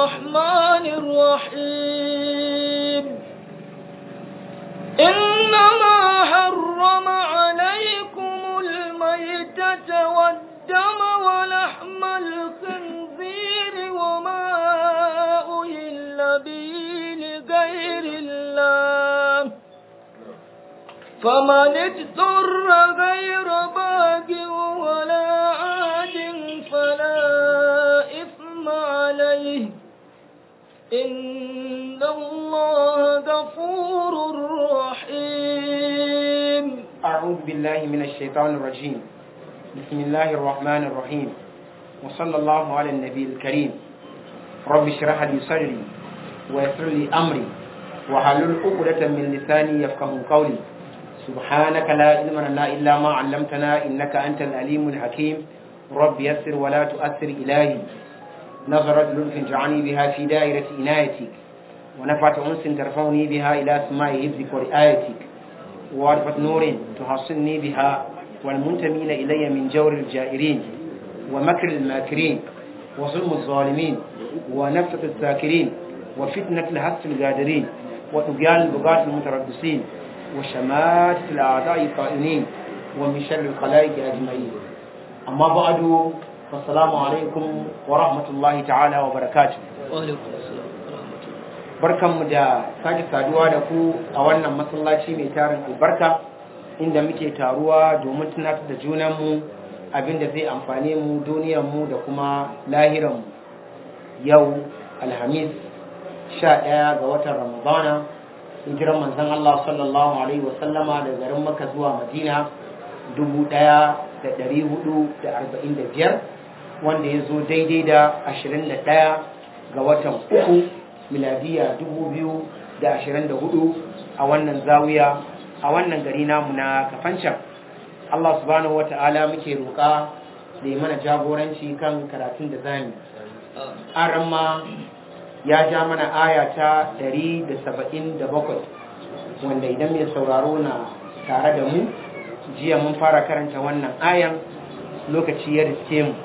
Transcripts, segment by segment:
الرحمن الرحيم إنما حرم عليكم الميتة والدم ولحم الخنزير وما أهل به لغير الله فمن اضطر غير باغ ولا عاد فلا إثم عليه إن الله غفور رحيم أعوذ بالله من الشيطان الرجيم بسم الله الرحمن الرحيم وصلى الله على النبي الكريم رب اشرح لي صدري ويسر لي أمري وحلل عقدة من لساني يفقه قولي سبحانك لا علم لنا إلا ما علمتنا إنك أنت العليم الحكيم رب يسر ولا تؤثر إلهي نظرت لطف جعلني بها في دائرة عنايتك ونفعت أنس ترفعني بها إلى سماء حفظك ورعايتك وعرفة نور تحصني بها والمنتمين إلي من جور الجائرين ومكر الماكرين وظلم الظالمين ونفسة الساكرين وفتنة الهس القادرين وطغيان البغاة المتربصين وشماتة الأعداء القائمين ومن شر الخلائق أجمعين أما بعد فالسلام عليكم ورحمة الله تعالى وبركاته وعليكم السلام ورحمة الله barkanmu da sake saduwa da ku a wannan masallaci mai tarin albarka inda muke taruwa domin tunatar da junanmu abinda zai amfane mu duniyarmu da kuma lahiranmu yau alhamis sha ɗaya ga watan ramadana hijiran manzon Allah sallallahu alaihi wasallama da garin maka zuwa madina dubu ɗaya da ɗari hudu da arba'in da biyar wanda ya zo daidai da ashirin da ɗaya ga watan uku miladiya dubu biyu da ashirin da hudu a wannan zawiya a wannan gari namu na kafancan Allah subhanahu wata'ala muke roƙa da yi mana jagoranci kan karatun da zami an ramma ya ja mana aya ta 177 wanda idan mai sauraro na tare da mu jiya mun fara karanta wannan ayan lokaci ya riske mu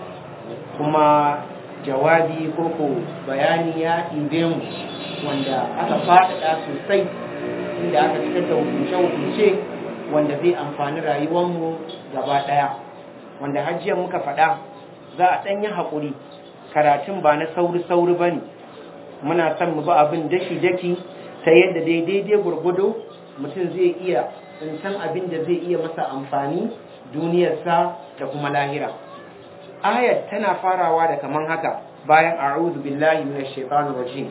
kuma jawabi ko ko bayani ya ɗibe mu wanda aka faɗaɗa sosai inda aka fitar da hukunce-hukunce wanda zai amfani rayuwarmu gaba ɗaya wanda hajjiyar muka faɗa za a ɗanyi haƙuri karatun ba na sauri-sauri ba ne muna son mu ba abin daki-daki ta yadda daidai gurgudu mutum zai iya tsintan abin da zai iya masa amfani duniyarsa da kuma lahira ayat tana farawa da kaman haka bayan a'udhu billahi minash shaitanir rajim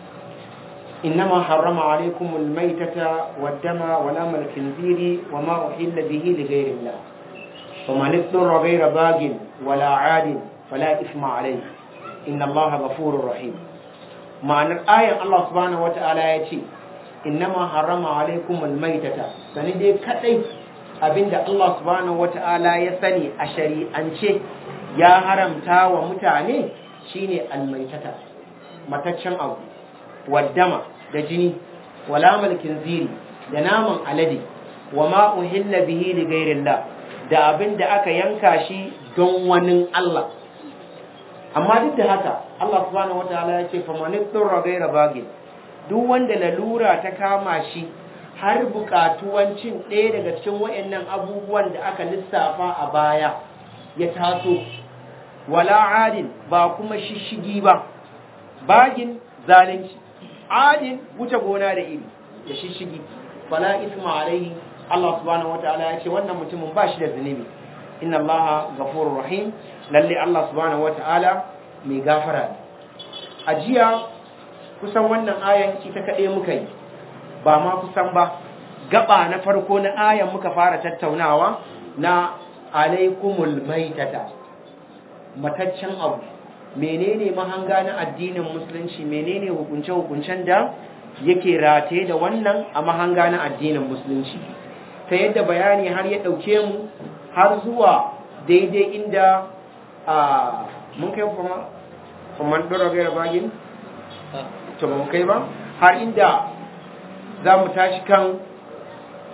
إنما حرم عليكم الميتة والدم ولم الخنزير وما أحل به لغير الله فمن اضطر غير باغ ولا عاد فلا إثم عليه إن الله غفور رحيم معنى الآية الله سبحانه وتعالى يتي إنما حرم عليكم الميتة سندي كتي abinda Allah subhanahu wata'ala ya sani a shari'ance ya haramta wa mutane shine almaitata mataccen abu waddama da jini wala malkin ziri da naman alade wa ma uhilla bihi li ghairillah da abin da aka yanka shi don wani Allah amma duk da haka Allah subhanahu wataala ya ce faman tsura ghaira bagin duk wanda lalura ta kama shi har bukatuwan cin ɗaya daga cikin wayannan abubuwan da aka lissafa a baya ya taso wala adin ba kuma shishigi ba bagin zalunci adin wuce gona da iri da shishigi fala isma alaihi Allah subhanahu wataala ya ce wannan mutumin ba shi da zunubi inna Allah ghafurur rahim lalle Allah subhanahu wataala mai gafara a jiya kusan wannan ayan ita kaɗai muka yi ba ma kusan ba gaba na farko na ayan muka fara tattaunawa na alaikumul maitata mataccen abu menene mahanga na addinin musulunci menene hukunce-hukuncen da yake rataye da wannan a mahanga na addinin musulunci ta yadda bayani har ya ɗauke mu har zuwa daidai inda a mun kai kuma kuma ɗora gaira bagin to ba mu kai ba har inda za mu tashi kan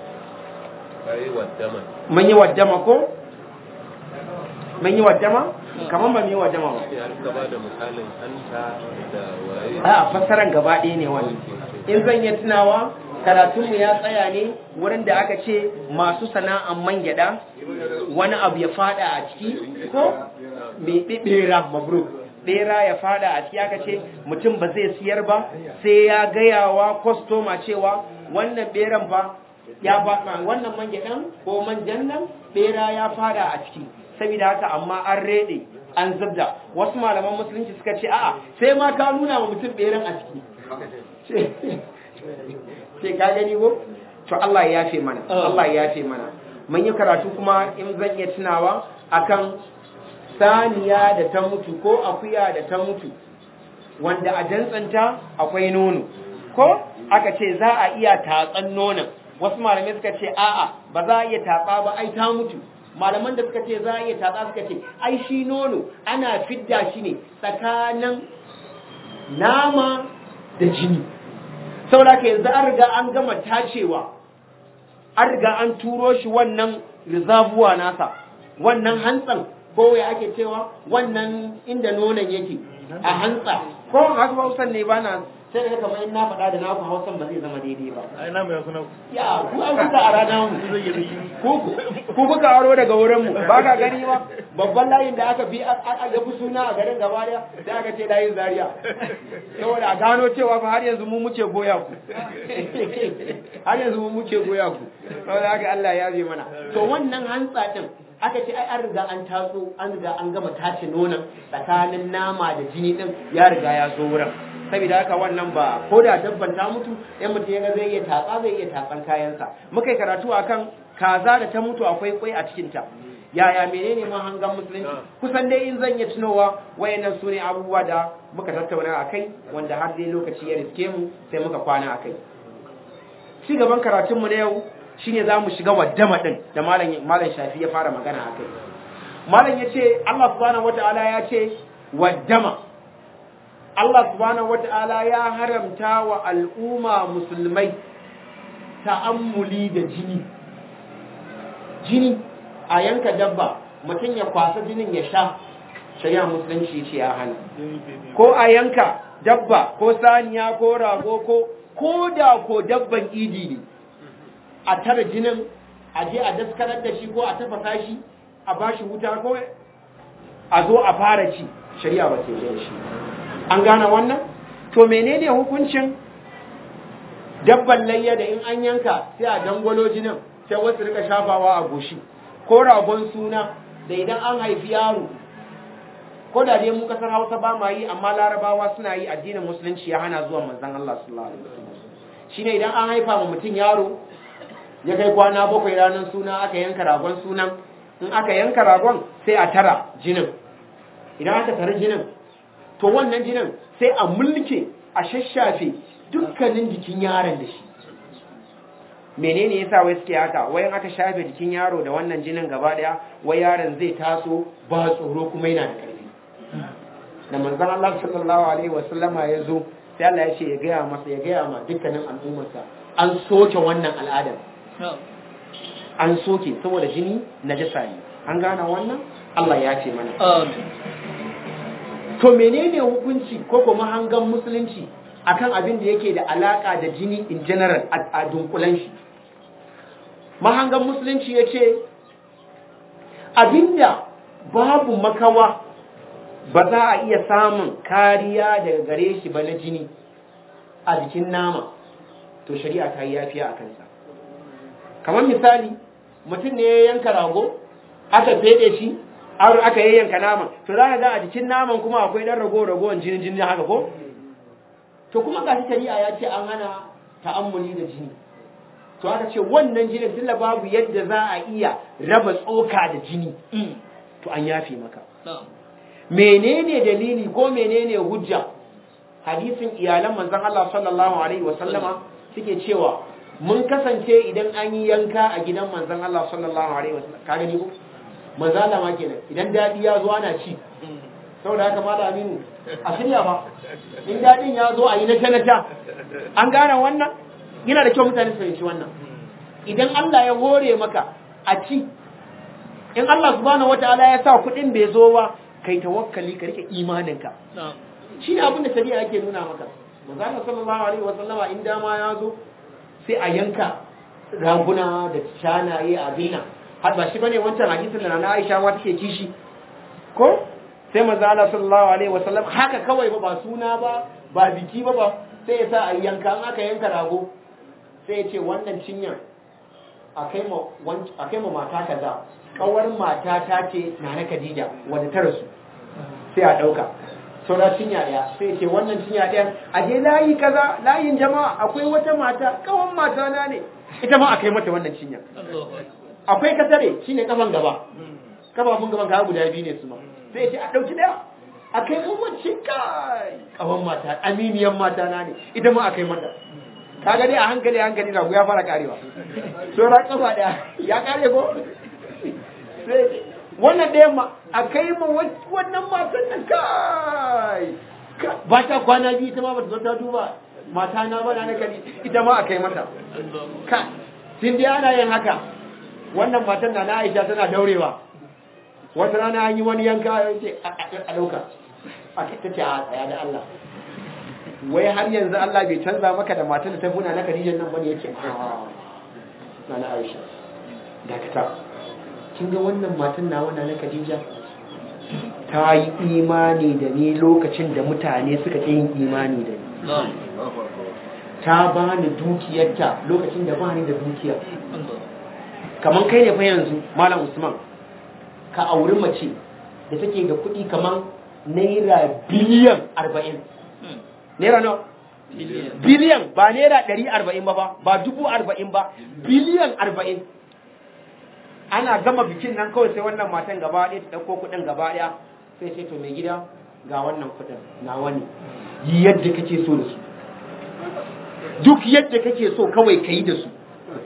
mun yi waddama ko mun yi waddama kamar ba mai wajama ba sai an gaba da misalin hanta da waye a fassaran gaba ɗaya ne wani in zan yi tunawa karatunmu ya tsaya ne wurin da aka ce masu sana'an man gyada wani abu ya fada a ciki ko mai ɓera mabruk ɓera ya fada a ciki aka ce mutum ba zai siyar ba sai ya gayawa kwastoma cewa wannan ɓeran fa ya faɗa wannan man gyadan ko manjan nan ɓera ya fada a ciki saboda haka amma an rede an zubda wasu malaman musulunci suka ce a'a sai ma ka nuna wa mutum ɓeran a ciki ce ka gani ko to Allah ya yafe mana Allah ya yafe mana mun yi karatu kuma in zan iya tunawa akan saniya da ta mutu ko akuya da ta mutu wanda a jantsanta akwai nono ko aka ce za a iya tatsan nonon wasu malamai suka ce a'a ba za a iya tatsa ba ai ta mutu malaman da suka ce za a iya tatsa suka ce ai shi nono ana fidda shi ne tsakanin nama da jini saboda ka yanzu an riga an gama tacewa an riga an turo shi wannan rizabuwa nasa wannan hantsan ko ya ake cewa wannan inda nonon yake a hantsa ko haka hausan ne ba na sai da kamar in na faɗa da naku hausan ba zai zama daidai ba ai na mai kuna ya ku an kuka a rana mu zai yi yi ku ku kuka aro daga wurin mu ba ka gani ba babban layin da aka bi a ga suna a garin gaba daya da aka ce layin zaria saboda a gano cewa fa har yanzu mu muke goya ku har yanzu mu muke goya ku saboda haka Allah ya zai mana to wannan hantsa din aka ce ai an riga an tatso an riga an gama tace nonon tsakanin nama da jini din ya riga ya zo wurin saboda haka wannan ba ko da dabban ta mutu in mutum ya ga zai iya tatsa zai iya tatsan kayansa muka yi karatu akan kaza da ta mutu akwai kwai a cikin ta yaya menene mahangan musulunci kusan dai in zan iya tunowa wayannan su ne abubuwa da muka tattauna a kai wanda har dai lokaci ya riske mu sai muka kwana a kai ci gaban karatunmu na yau shine za mu shiga waddama din da malam malam shafi ya fara magana a kai malam ya ce Allah subhanahu wataala ya ce waddama Allah subhanahu wata'ala ya haramta wa al'umma musulmai ta'ammuli da jini jini a yanka dabba mutum ya kwasa jinin ya sha shari'a musulunci ce ya hana ko a yanka dabba ko saniya ko rago ko ko da ko dabban idi ne a tara jinin a je a daskarar da shi ko a tafasa shi a bashi wuta ko a zo a fara ci shari'a ba ce shi an gane wannan to menene hukuncin dabban layya da in an yanka sai a dangwalo jinin sai wasu rika shafawa a goshi ko ragon suna da idan an haifi yaro ko da dai mu kasar Hausa ba ma yi amma Larabawa suna yi addinin musulunci ya hana zuwa manzon Allah sallallahu alaihi wasallam shine idan an haifa ma mutum yaro ya kai kwana bakwai ranar suna aka yanka ragon sunan in aka yanka ragon sai a tara jinin idan aka tara jinin to wannan jinin sai a mulke a shashafe dukkanin jikin yaron da shi menene yasa wai suke haka wai aka shafe jikin yaro da wannan jinin gaba daya wai yaron zai taso ba tsoro kuma yana da karfi da manzon Allah sallallahu alaihi wasallama ya zo sai Allah ya ce ya gaya masa ya gaya ma dukkanin al'ummarsa an soke wannan al'adar an soke saboda jini najasa ne an gane wannan Allah ya ce mana Amin. to menene hukunci ko kuma hangan musulunci akan abin da yake da alaka da jini in general a dunkulan shi mahangan musulunci ya ce abinda babu makawa ba za a iya samun kariya daga gare shi ba na jini a jikin nama to shari'a ta yi yafiya a kansa kamar misali mutum ne ya yanka rago aka fede shi har aka yayyanka naman to za ka ga a jikin naman kuma akwai dan rago ragowar jinin jini haka ko to kuma ga shari'a ya ce an hana ta'ammuli da jini to aka ce wannan jinin tunda babu yadda za a iya raba tsoka da jini to an yafe maka Na'am. menene dalili ko menene hujja hadisin iyalan manzon Allah sallallahu alaihi wasallama suke cewa mun kasance idan an yi yanka a gidan manzon Allah sallallahu alaihi wasallam ka gani ko manzo Allah ma kenan idan dadi ya zo ana ci saboda haka mala aminu a shirya ba in dadin ya zo a yi na tanata an gane wannan yana da kyau mutane su fahimci wannan idan Allah ya hore maka a ci in Allah subhanahu wataala ya sa kuɗin bai zo ba kai tawakkali ka rike imaninka shi ne abin da shari'a yake nuna maka manzo sallallahu alaihi wasallama in dama ya zo sai a yanka raguna da shanaye a bina har ba shi bane wancan hadisin da na Aisha ma take kishi ko sai manzo Allah sallallahu alaihi wasallam haka kawai ba ba suna ba ba biki ba ba sai ya sa a yanka an aka yanka rago sai ya ce wannan cinyar a kai ma mata kaza kawar mata ta ce na na Khadija wadda ta rasu sai a ɗauka saura cinya ɗaya sai ce wannan cinya ɗaya a je layi kaza layin jama'a akwai wata mata kawan mata na ne ita ma a kai mata wannan cinya akwai kasare shine kafan gaba kafafun gaban ka guda biyu ne su ma sai ce a ɗauki ɗaya a kai wacce kai kawan mata aminiyan mata na ne ita ma a kai mata kaga dai a hankali hankali na ya fara karewa saura kafa ɗaya ya kare ko wannan ɗayan ma a kai ma wannan matan nan kai ba ta kwana biyu ita ma ba ta zo ta duba mata na ba na kari ita ma a kai mata ka tun dai ana yin haka wannan matan na na aisha tana daurewa wata rana an yi wani yanka ya ce a ɗauka a ta ce a tsaya da Allah wai har yanzu Allah bai canza maka da matan da ta buna na Khadijan nan bane yake na na Aisha dakata kin ga wannan matan nawa na na Khadija ta yi imani da ni lokacin da mutane suka ƙi yin imani da ni ta ba ni dukiyarta lokacin da ba ni da dukiya kamar kai ne fa yanzu malam Usman ka auri mace da take da kuɗi kamar naira biliyan arba'in naira nawa biliyan ba naira ɗari arba'in ba ba ba dubu arba'in ba biliyan arba'in ana gama bikin nan kawai sai wannan matan gaba ɗaya ta ɗauko kuɗin gaba ɗaya sai ce to mai gida ga wannan kuɗin na wani yi yadda kake so da su duk yadda kake so kawai ka yi da su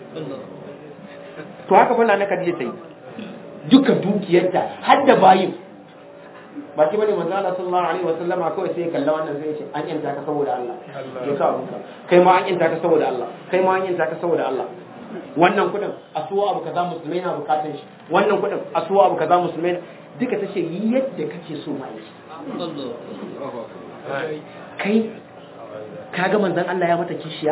to haka fa na Khadija ta yi duka dukiyarta har da bayin ba shi bane manzo Allah sallallahu alaihi wasallama kawai sai ya kalla wannan sai ya ce an yanta ka saboda Allah ya sa abunka kai ma an yanta ka saboda Allah kai ma an yanta ka saboda Allah wannan kudin a suwa abu kaza musulmai na bukatun shi wannan kudin a suwa abu kaza musulmai duka ta ce yi yadda kake so ma yi kai kaga manzon Allah ya mata kishiya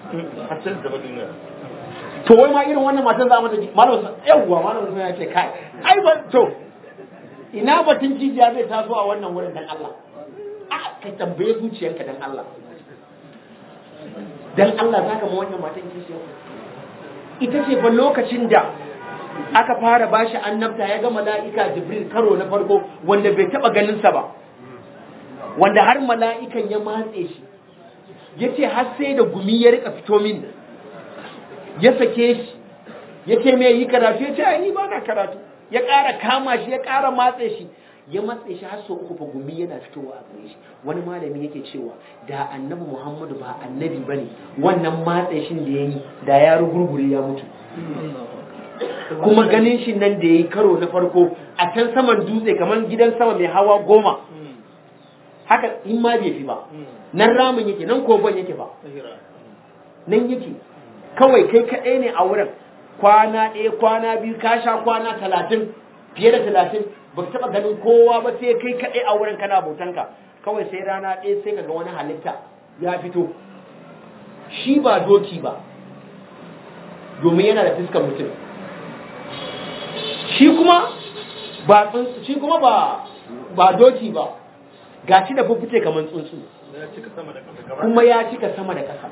to wai ma irin wannan matan za mata malamin yawwa malamin ya ce kai ai ba to ina batun jijiya zai taso a wannan wurin dan Allah a ka tambaye zuciyanka dan Allah dan Allah zaka ma wannan matan kishiya ita ce fa lokacin da aka fara bashi annabta ya ga mala'ika Jibril karo na farko wanda bai taba ganin sa ba wanda har mala'ikan ya matse shi yace har sai da gumi ya rika fito min ya sake shi yace me yi karatu yace ai ni ba na karatu ya ƙara kama shi ya ƙara matse shi ya matse shi har sau uku fa gumi yana fitowa a gare shi wani malami yake cewa da annabi muhammadu ba annabi bane wannan matse shin da yayi da ya rugurgure ya mutu kuma ganin shi nan da yayi karo na farko a can saman dutse kamar gidan sama mai hawa goma haka in ma bai fi ba nan ramin yake nan kogon yake ba nan yake kawai kai kaɗai ne a wurin kwana ɗaya kwana biyu ka sha kwana talatin fiye da talatin ba ka taɓa ganin kowa ba sai kai kaɗai a wurin kana bautanka kawai sai rana ɗaya sai ka ga wani halitta ya fito shi ba doki ba domin yana da fuskar mutum shi kuma ba shi kuma ba ba doki ba ga shi da fuffuce kamar tsuntsu kuma ya cika sama da ƙasa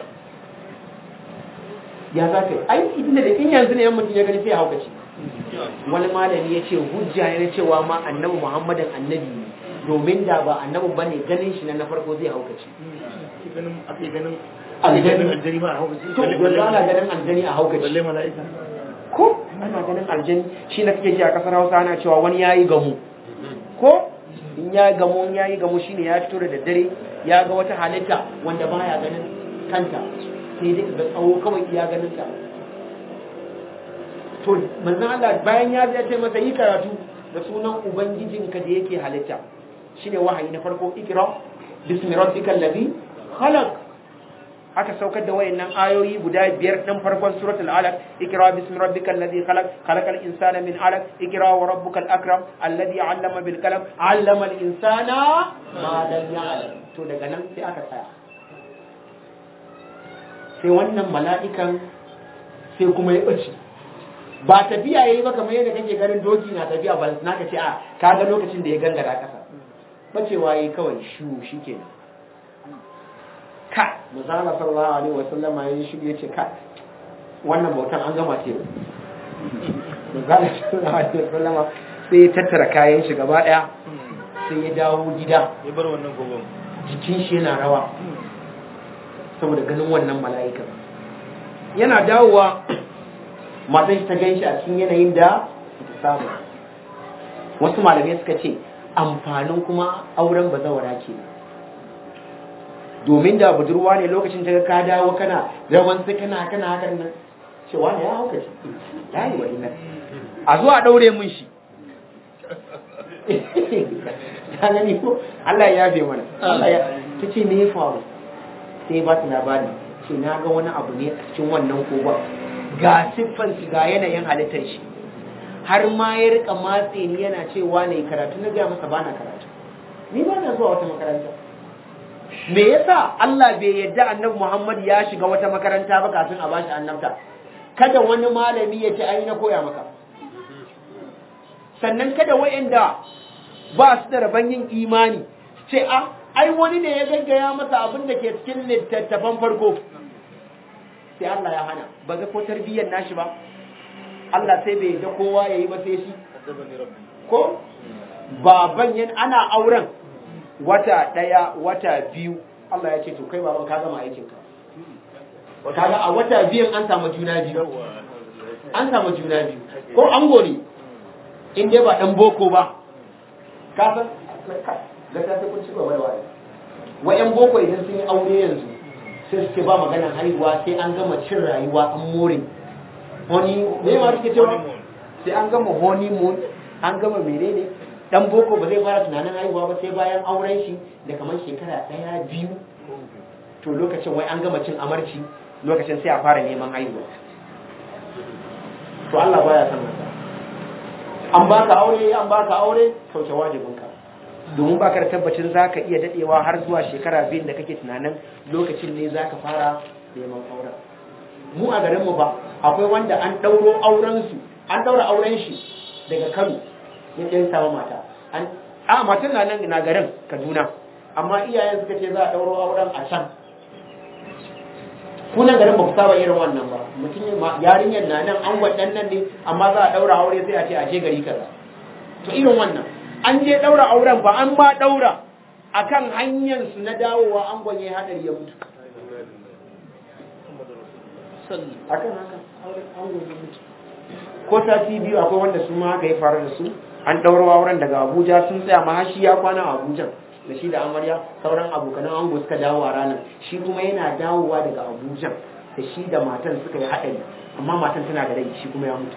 ya za ka yi ai idan da in yanzu ne yan mutum ya gani sai ya haukace wani malami ya ce hujja ne na cewa ma annabi muhammadin annabi ne domin da ba annabi ba ne ganin shi na na farko zai haukace aljani to yanzu ana ganin aljani a haukace ko ana ganin aljani shi na kake ji a kasar hausa ana cewa wani ya yi gamu ko in ya gamu in ya yi gamu shine ya fito da daddare ya ga wata halitta wanda baya ganin kanta sai dai ga tsawo kawai iya ganin ta to manzon Allah bayan ya zai ce masa yi karatu da sunan ubangijinka da yake halitta shine wahayi na farko ikra bismi rabbikal ladhi khalaq aka saukar da wayannan ayoyi guda biyar ɗin farkon suratul alaq ikra bismi rabbikal ladhi khalaq khalaqal insana min alaq ikra wa rabbukal akram alladhi 'allama bil qalam 'allama al insana ma lam ya'lam to daga nan sai aka tsaya sai wannan mala'ikan sai kuma ya bace ba tafiya yayi ba kamar yadda kake ganin doki na tafiya ba na ka ce a kaga lokacin da ya gangara kasa bacewa yayi kawai shu shikenan ka manzala sallallahu alaihi wasallama ya shi ya ce ka wannan bautan an gama ce manzala sallallahu alaihi wasallama sai ya tattara kayan shi gaba daya sai ya dawo gida ya bar wannan gogon jikin shi yana rawa saboda ganin wannan mala'ikan yana dawowa matan shi ta gan shi a cikin yanayin da ta samu wasu malamai suka ce amfanin kuma auren bazawara ke domin da budurwa ne lokacin ta ka dawo kana rawan sai kana kana hakan nan cewa ne ya hauka shi ya yi wa ina a zuwa daure mun shi ta gani ko Allah ya yafe mana Allah ya ta ce me ya faru sai ba ta labari ce na ga wani abu ne a cikin wannan kogon ga siffan shi ga yanayin halittar shi har ma ya rika matse ni yana cewa ne karatu na gaya masa bana karatu ni ba na zuwa wata makaranta me yasa Allah bai yadda annabi Muhammad ya shiga wata makaranta ba kafin a bashi annabta kada wani malami ya ce ai na koya maka sannan kada wayanda ba su da rabon yin imani ce a ai wani ne ya gaggaya masa abin da ke cikin littattafan farko sai Allah ya hana ba ga ko tarbiyyar nashi ba Allah sai bai da kowa ya yi ba sai shi ko baban yan ana auren wata ɗaya wata biyu Allah ya ce to kai baban ka gama aikinka kaga a wata biyan an samu juna biyu an samu juna biyu ko ango ne in dai ba dan boko ba ka san da ta sai kun ci gaba da wani wayan boko idan sun yi aure yanzu sai suke ba maganar haihuwa sai an gama cin rayuwa an more honey me ma suke cewa sai an gama honeymoon an gama menene dan boko ba zai fara tunanin haihuwa ba sai bayan auren shi da kamar shekara ɗaya biyu to lokacin wai an gama cin amarci lokacin sai a fara neman haihuwa to Allah baya son haka an baka aure an baka aure sauke wajibinka domin baka da tabbacin zaka iya dadewa har zuwa shekara biyu da kake tunanin lokacin ne zaka fara neman auren mu a garin mu ba akwai wanda an dauro auren su an daura auren shi daga Kano ya ɗan samu mata an a matan na nan na garin Kaduna amma iyayen suka ce za a dauro auren a can kunan garin ba ku saba irin wannan ba mutum yarinyar na nan an waɗan nan ne amma za a ɗaura aure sai a ce a je gari kaza to irin wannan an je ɗaura auren ba an ba ɗaura akan hanyar su na dawowa an gwanye hadari ya mutu akan haka an gwanye mutu ko sati biyu akwai wanda su ma haka ya faru da su an ɗaura auren daga Abuja sun tsaya ma shi ya kwana a Abuja da shi da amarya sauran abokanan ango suka dawo a ranar shi kuma yana dawowa daga abuja da shi da matan suka yi haɗari amma matan tana da rai shi kuma ya mutu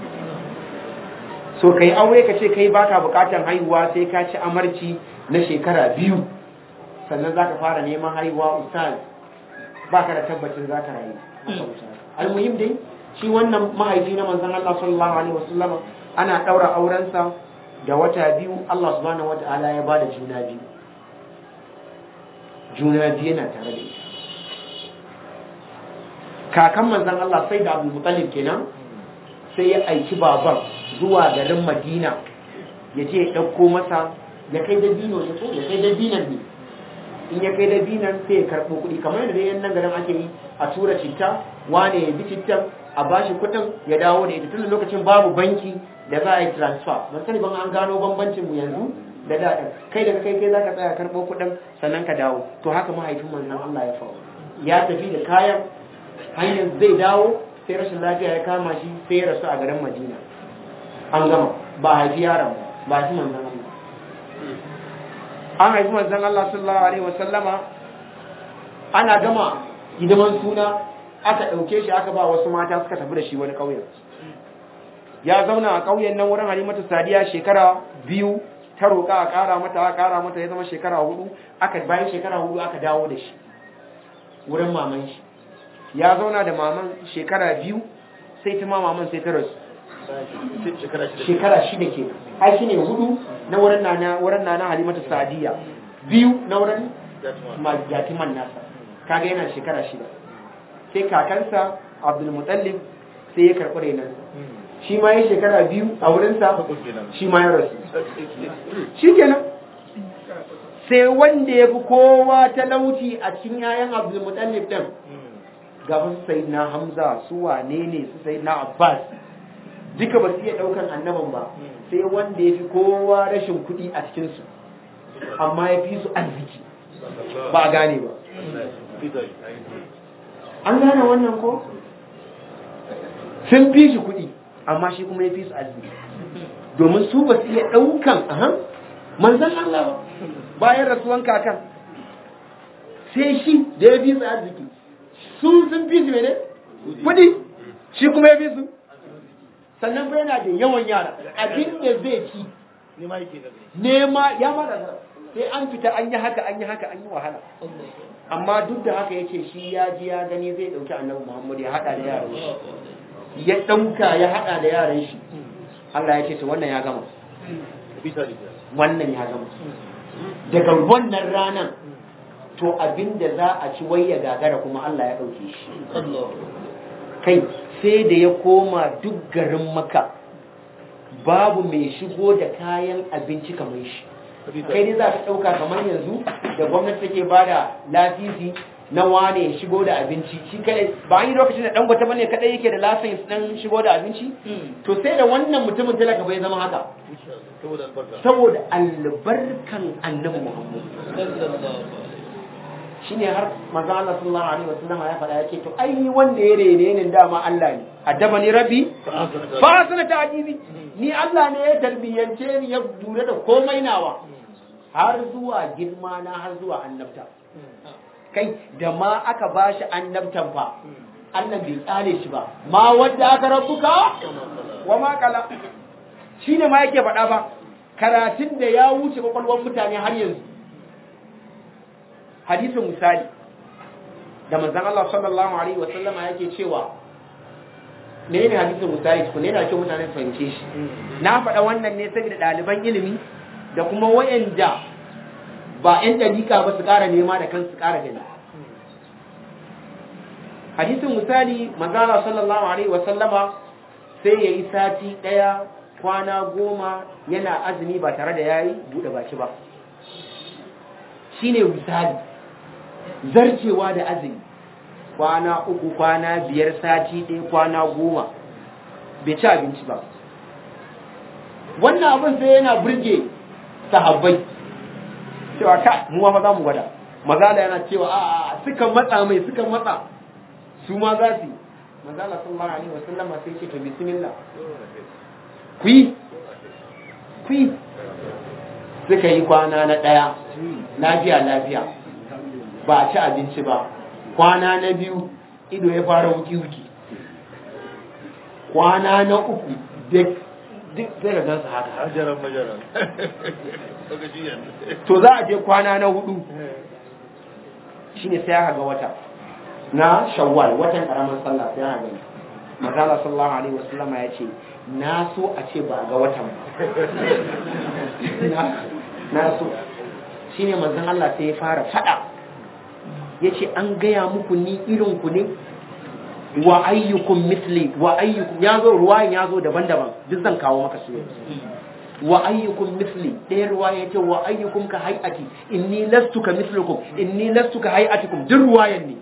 so kai aure ka ce kai baka bukatan haihuwa sai ka ci amarci na shekara biyu sannan za ka fara neman haihuwa ustaz baka da tabbacin za ka rayu almuhim dai shi wannan mahaifi na manzon Allah sallallahu alaihi wasallam ana daura aurensa da wata biyu Allah subhanahu wataala ya bada juna biyu juna biyu yana tare da ita kakan manzan Allah sai da abu mutallib kenan sai ya aiki baban zuwa garin madina ya je ya ɗauko masa ya kai da dino ya so ya kai da dinan ne in ya kai da dinan sai ya karɓo kuɗi kamar yadda yan nan garin ake yi a tura citta wane ya bi cittan a bashi kuɗin ya dawo da ita tun lokacin babu banki da za a yi transfer ban sani ban an gano bambancin mu yanzu da daɗin kai daga kai kai za ka tsaya karɓo kuɗin sannan ka dawo to haka mahaifin manzon Allah ya faru ya tafi da kayan hanyar zai dawo sai rashin lafiya ya kama shi sai ya rasu a garin Madina an gama ba haifi yaron ba haifi manzon Allah an haifi manzon Allah sallallahu alaihi wasallama ana gama hidiman suna aka ɗauke shi aka ba wasu mata suka tafi da shi wani ƙauyen ya zauna a ƙauyen nan wurin halimatu sadiya shekara biyu ta roƙa a ƙara mata a ƙara mata ya zama shekara hudu aka bayan shekara hudu aka dawo da shi wurin maman shi ya zauna da maman shekara biyu sai ta ma maman sai ta rasu shekara shida ke ai shi ne hudu na wurin nana wurin nana halimatu sadiya biyu na wurin yatiman nasa kaga yana shekara shida sai kakansa abdulmutallib sai ya karɓi renansa shi ma ya shekara biyu a wurinsa shi ma ya rasu shi kenan sai wanda ya fi kowa talauci a cikin yayan abdulmutallib ɗin gaban sai na hamza su wane ne su sai na abbas duka ba su iya ɗaukan annaban ba sai wanda ya fi kowa rashin kuɗi a cikinsu amma ya fi su arziki ba a gane ba an gane wannan ko sun fi shi kuɗi amma shi kuma ya fi su arziki domin su ba su iya ɗaukan ahan manzan Allah ba bayan rasuwan kakan sai shi da ya fi su arziki su sun fi su mene kuɗi shi kuma ya fi su sannan bai yana da yawan yara abin da zai ci nema ya mara sai an fita an yi haka an yi haka an yi wahala amma duk da haka yace shi ya ji ya gani zai dauki annabi Muhammad ya hada da yaran shi ya dauka ya hada da yaran shi Allah ya ce to wannan ya gama wannan ya gama daga wannan ranan to abin da za a ci wai ya gagara kuma Allah ya dauke shi kai sai da ya koma duk garin maka babu mai shigo da kayan abinci kamar shi kai ne za ka ɗauka kamar yanzu da gwamnati take ba da lafisi na wane ya shigo da abinci shi kadai ba an yi lokacin da ɗan gwata bane kadai yake da lafis ɗan shigo da abinci to sai da wannan mutumin talaka bai zama haka saboda albarkan annabi muhammad shine har manzo Allah sallallahu alaihi wasallam ya faɗa yake to ai wanda ya rene ni dama Allah ne addaba ni rabbi fa sana ta'jibi ni Allah ne ya tarbiyance ni ya dure da komai nawa har zuwa girma na har zuwa annabta kai da ma aka bashi annabtan fa Allah bai tsale shi ba ma wanda aka rabbuka wa ma kala shine ma yake faɗa ba karatun da ya wuce kwakwalwar mutane har yanzu hadisin misali da manzon Allah sallallahu alaihi wa sallama yake cewa ne ne hadisin misali ko ne da ke mutane fahimce shi na faɗa wannan ne saboda ɗaliban ilimi da kuma wayanda ba ƴan dalika ba su ƙara nema da kansu ƙara gani hadisin misali manzon Allah sallallahu alaihi wa sallama sai yayi sati ɗaya kwana goma yana azumi ba tare da yayi buɗe baki ba shine misali zarcewa da azumi kwana uku kwana biyar sati ɗaya kwana goma bai ci abinci ba wannan abin sai yana burge sahabbai cewa ka mu ma za mu gwada maza da yana cewa a a suka matsa mai suka matsa su ma za su yi maza Allah sallallahu alaihi wasallam sai ce to bismillah ku yi ku yi suka yi kwana na ɗaya lafiya lafiya ba a ci abinci ba kwana na biyu ido ya fara wuki-wuki kwana na uku duk duk sai da gansu haka hajaran majaran to za a je kwana na hudu shine sai aka ga wata na shawwal watan karamar sallah sai aka gani mazala sallallahu alaihi wasallam ya ce na so a ce ba a ga watan ba na so shine manzon Allah sai ya fara fada yace an gaya muku ni irin ku ne wa ayyukum misli wa ayyukum yazo ruwayan yazo daban-daban duk zan kawo maka su wa ayyukum misli ɗaya ruwaya yace wa ayyukum ka hay'ati inni lastu ka mislukum inni lastu ka hay'atikum duk ruwayan ne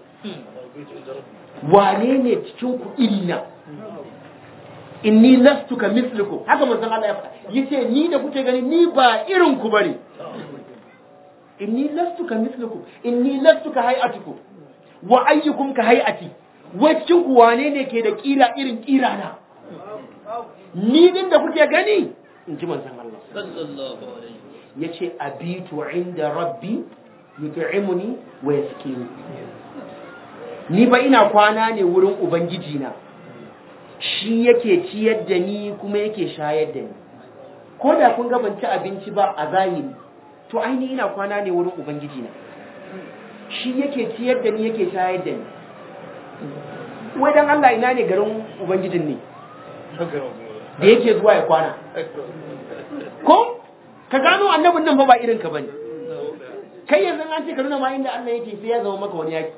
wane ne cikin ku irina inni lastu ka mislukum haka manzon Allah ya faɗa yace ni da kuke gani ni ba irin ku bane inni lastu ka mislukum inni lastu ka hay'atikum wa ayyukum ka hay'ati wai cikin ku wane ne ke da kira irin kira na ni din da kuke gani in ji manzon Allah sallallahu alaihi yace abitu inda rabbi yut'imuni wa yaskini ni ba ina kwana ne wurin ubangiji na shi yake ciyar da ni kuma yake shayar da ni ko da kun ga ban ci abinci ba a zahiri to aini ina kwana ne wurin ubangiji na shi yake ciyar da ni yake shayar da ni wai dan Allah ina ne garin ubangijin ne da yake zuwa ya kwana ko ka gano annabin nan fa ba irin ka bane kai yanzu an ce ka nuna ma inda Allah yake sai ya zama maka wani yaki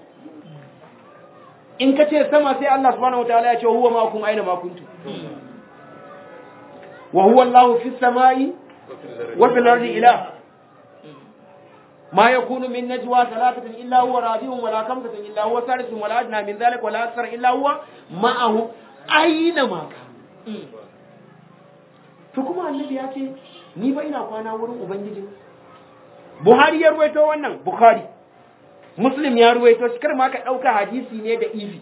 in ka ce sama sai Allah subhanahu wataala ya ce huwa ma'akum aina ma kuntum wa huwa Allahu fis samai wa fil ardi ilah ما يكون من نجوى ثلاثة إلا هو رابعهم ولا خمسة إلا هو ثالثهم ولا أدنى من ذلك ولا أكثر إلا هو معه أينما كان to kuma annabi ya ce ni ba ina kwana wurin ubangiji buhari ya ruwaito wannan bukhari muslim ya ruwaito kar ma ka ɗauka hadisi ne da ifi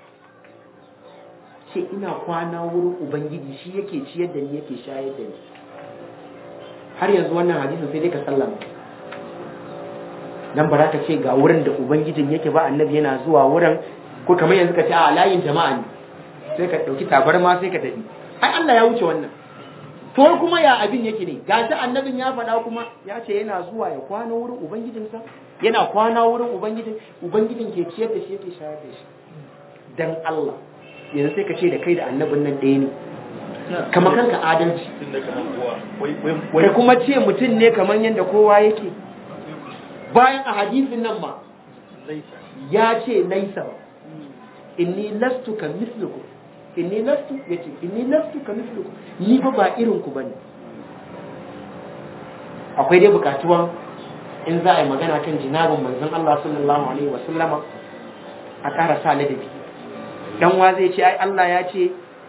ce ina kwana wurin ubangiji shi yake ciyar da ni yake shayar da ni har yanzu wannan hadisin sai dai ka sallama dan ba za ka ce ga wurin da ubangijin yake ba annabi yana zuwa wurin ko kamar yanzu ka ce a layin jama'a ne sai ka ɗauki tabarma sai ka tafi ai Allah ya wuce wannan to kuma ya abin yake ne gashi annabin ya faɗa kuma ya ce yana zuwa ya kwana wurin ubangijinsa yana kwana wurin ubangijin ubangijin ke ciyar da shi yake shayar da shi dan Allah yanzu sai ka ce da kai da annabin nan ɗaya ne kama kanka adalci da kuma ce mutum ne kamar yadda kowa yake bayan a hadisin nan ma ya ce laisa inni lastu ka misluku inni lastu ya ce inni lastu ka misluku ni ba ba irin ku bane akwai dai bukatuwan in za a yi magana kan jinabin manzon Allah sallallahu alaihi wa sallama a ƙara sa ladabi dan wa zai ce ai Allah ya ce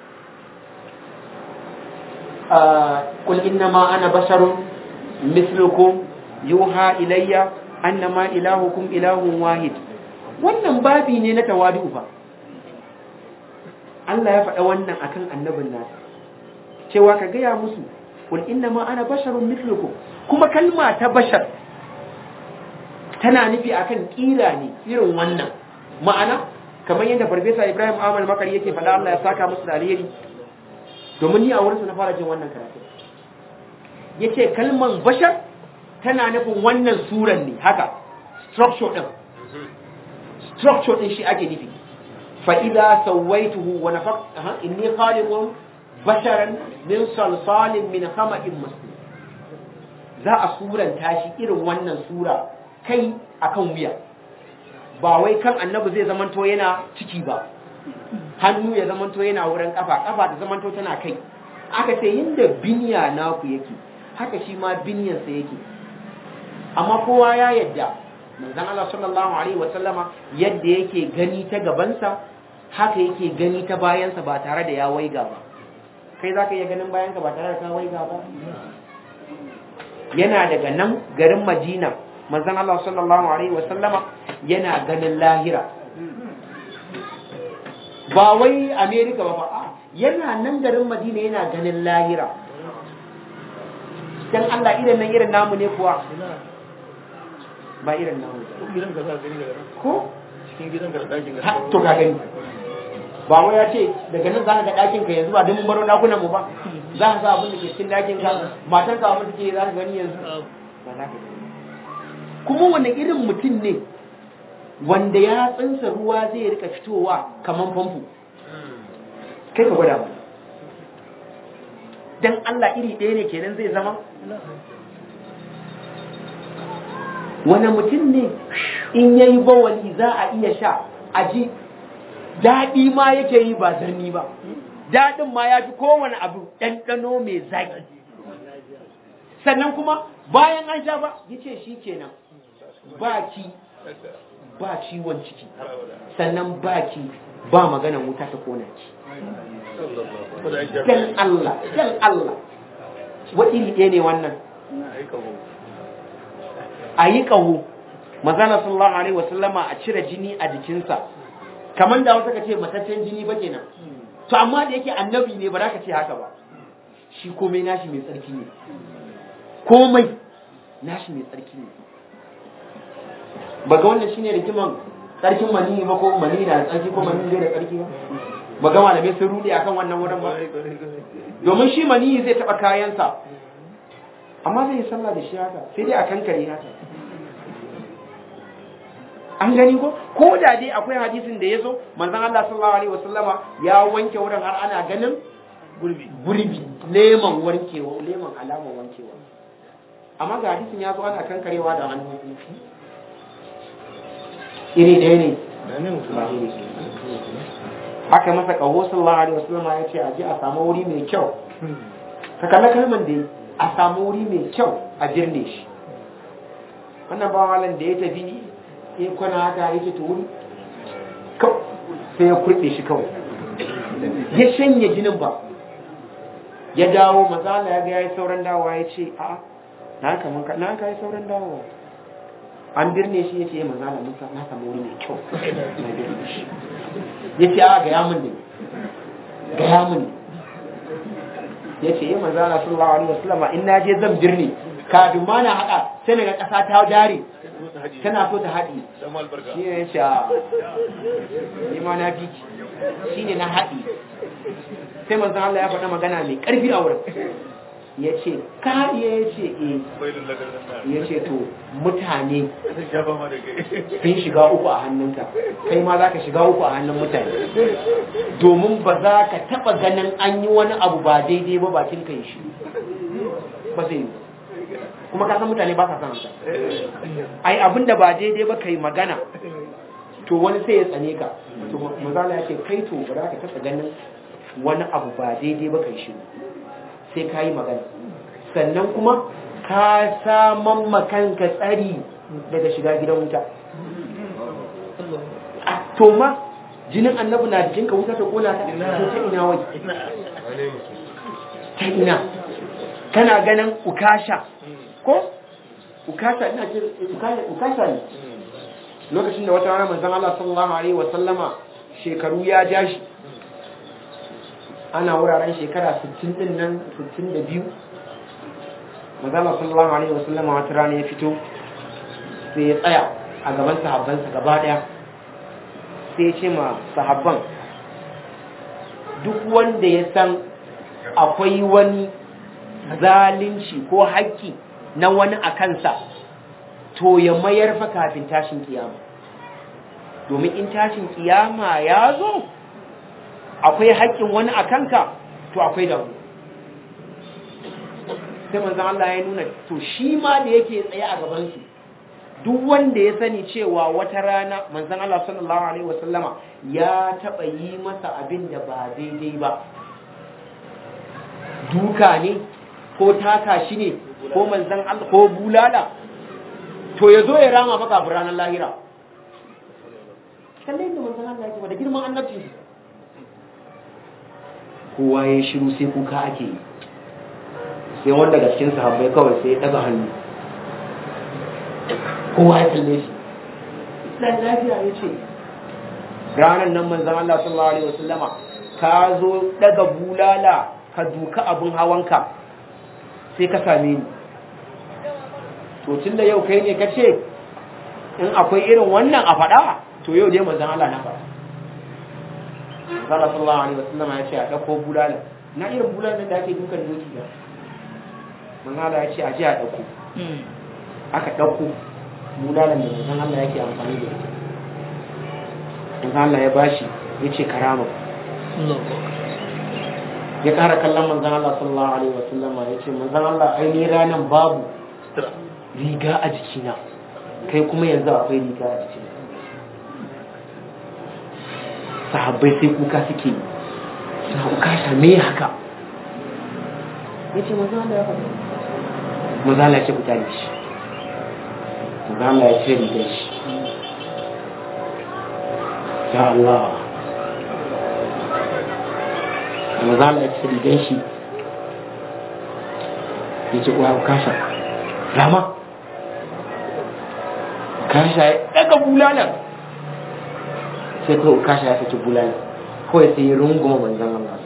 قل إنما أنا بشر مثلكم يوحى إلي أنما إلهكم إله واحد wannan babi ne na tawadu fa Allah ya faɗa wannan akan annabin nasa cewa ka gaya musu kul inna ma ana basharun mithlukum kuma kalma ta bashar tana nufi akan kira ne irin wannan ma'ana kamar yadda farfesa Ibrahim Ahmad Makari yake faɗa Allah ya saka musu da alheri domin ni a wurinsa na fara jin wannan karatu ya ce kalman bashar tana nufin wannan suran ne haka structure ɗin structure ɗin shi ake nufi fa'ida sauwaituhu wa nafaq inni khaliqun basharan min salsalin min hama'in masnun za a suranta shi irin wannan sura kai akan wuya ba wai kan annabi zai zamanto yana ciki ba hannu ya zamanto yana wurin kafa kafa ta zamanto tana kai aka ce yadda biniya naku yake haka shi ma binyansa yake amma kowa ya yadda manzon Allah sallallahu alaihi wa sallama yadda yake gani ta gabansa haka yake gani ta bayansa ba tare da ya waiga ba kai za ka iya ganin bayanka ba tare da ka waiga ba yana daga nan garin Madina manzon Allah sallallahu alaihi wa sallama yana ganin lahira ba wai Amerika ba ba yana nan garin Madina yana ganin lahira dan Allah irin nan irin namu ne kuwa ba irin namu ko cikin gidan ka da ɗakin ha to ka gani ba wai ya ce daga nan za ka ga ɗakin ka yanzu ba don mun baro ɗakunan mu ba za ka ga abin da ke cikin ɗakin ka matan ka abin da ke za ka gani yanzu ba za ka gani kuma wani irin mutum ne wanda ya tsinsa ruwa zai rika fitowa kaman famfo kai ka gwada ba dan Allah iri ɗaya ne kenan zai zama wani mutum ne in ya yi bawali za a iya sha a ji daɗi ma yake yi ba zarni ba daɗin ma ya fi kowane abu ɗanɗano mai zaƙi sannan kuma bayan an sha ba ya ce shi kenan ba ki ba ciwon ciki sannan ba ki ba magana wuta ta kona ki dan Allah dan Allah wa iri ɗaya ne wannan a yi ƙaho mazana sallallahu alaihi wasallama a cire jini a jikinsa kamar da wasu ka ce mataccen jini ba kenan to amma da yake annabi ne ba za ka ce haka ba shi komai nashi mai tsarki ne komai nashi mai tsarki ne ba ga wannan shine rigiman tsarkin mani ba ko mani na da tsarki ko mani bai da tsarki ba ba ga malamai sun rude akan wannan wurin ba domin shi mani zai taba kayansa amma zai yi sallah da shi haka sai dai a kankare haka an gani ko ko da dai akwai hadisin da ya zo manzon Allah sallallahu alaihi wasallama ya wanke wurin har ana ganin gurbi gurbi leman wankewa leman alamar wankewa amma ga hadisin ya zo ana kankarewa da hannu iri ɗaya ne ba iri aka masa kaho sallallahu alaihi wasallam ya ce a je a samu wuri mai kyau ka kalla kalman da a samu wuri mai kyau a birne shi wannan bawalan da ya tafi ya kwana haka ya ce to wuri sai ya kurɗe shi kawai ya shanye jinin ba ya dawo mazala ya ga ya yi sauran dawowa ya ce a na haka mun na haka yi sauran dawowa an birne shi ya ce ya mazala mun na samu wuri mai kyau na birne shi ya ce a gaya mun ne gaya mun ne ya ce ya mazala sallallahu alaihi wasallam in na je zan birne kafin ma na haɗa sai daga ƙasa ta dare tana so ta haɗi shi ne ya ce a ni ma na biki shi ne na haɗi sai manzan Allah ya faɗa magana mai ƙarfi a wurin ya ce ka iya ya ce e ya ce to mutane sun shiga uku a hannunka kai ma za ka shiga uku a hannun mutane domin ba za ka taɓa ganin an yi wani abu ba daidai ba bakin kai shi ba zai yi kuma ka san mutane ba sa san haka ai abin da ba daidai ba kai magana to wani sai ya tsane ka to mazala ya ce kai to ba za ka taɓa ganin wani abu ba daidai ba kai shi sai ka yi magana sannan kuma ka saman makanka tsari daga shiga gidan wuta to ma jinin annabi na jikinka wuta ta kona ta to ta ina wai ta ina kana ganin ukasha ko ukasha ina ce ukasha ne lokacin da wata rana manzon Allah sallallahu alaihi wa sallama shekaru ya ja shi ana wuraren shekara 60 din nan 62 manzon Allah sallallahu alaihi wa sallama wata rana ya fito sai ya tsaya a gaban sahabbansa gaba daya sai ya ce ma sahabban duk wanda ya san akwai wani zalunci ko haƙƙi na wani a kansa to ya mayar fa kafin tashin kiyama domin in tashin kiyama ya zo akwai haƙƙin wani a kanka to akwai damu sai manzan Allah ya nuna to shi ma da yake tsaye a gabansu duk wanda ya sani cewa wata rana manzan Allah sallallahu alaihi wasallama ya taɓa yi masa abin da ba daidai ba duka ne ko taka shi ne ko manzan Allah ko bulala to ya zo ya rama maka a ranar lahira kallon da manzan Allah yake da girman annabci kowa ya shiru sai kuka ake yi sai wanda daga cikin sahabbai kawai sai ya daga hannu kowa ya kalle shi dan lafiya ya ce ranar nan manzan Allah sallallahu alaihi wasallama ka zo daga bulala ka duka abin hawanka sai ka same ni to tun da yau kai ne ka ce in akwai irin wannan a faɗa to yau dai manzan Allah na faɗa Allah sallallahu alaihi wasallam ya ce a ɗauko bulala na irin bulala da ake dukan doki ba manzan Allah ya ce a je a ɗauko aka ɗauko bulalan da manzan Allah yake amfani da ita manzan Allah ya bashi ya ce karama ya ƙara kallon manzan Allah sallallahu alaihi wasallama ya ce manzan Allah ainihin ranar babu riga a jikina kai kuma yanzu akwai riga a jikina sahabbai sai kuka suke yi suna ukasha me haka ya ce manzan Allah ya faɗa manzan Allah ya ce ku tare shi manzan Allah ya ce rigar shi ya Allah manzan Allah ya ce rigar shi ya ce uwa ukasha rama kasha ya daga bulalan sai kawai kasha ya saki bulalan kawai sai ya runguma manzan Allah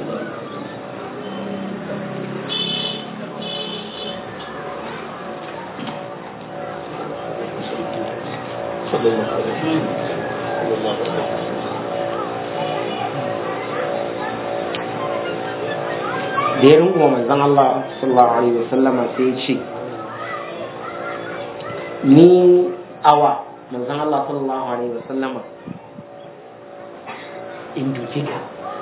da ya runguma manzan Allah sallallahu alaihi wasallama sai ya ce ni awa manzon Allah sallallahu alaihi wasallama in duke ka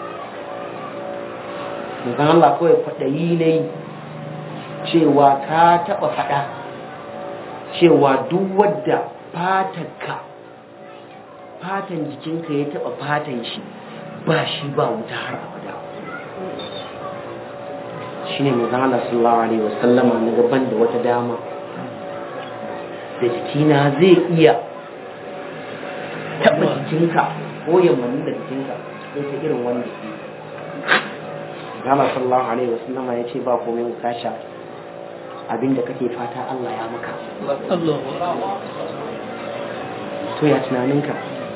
manzon Allah kawai faɗayi ne cewa ka taɓa faɗa cewa duk wadda fatanka fatan jikinka ya taɓa fatan shi ba shi ba wuta har abada shi ne manzon Allah sallallahu alaihi wasallama na gaban da wata dama da jikina zai iya taɓa jikinka ko yammanin da jikinka sai ta irin wanda ke Gama sallallahu alaihi wasallam ya ce ba komai wuta sha abinda kake fata Allah ya maka to ya tunaninka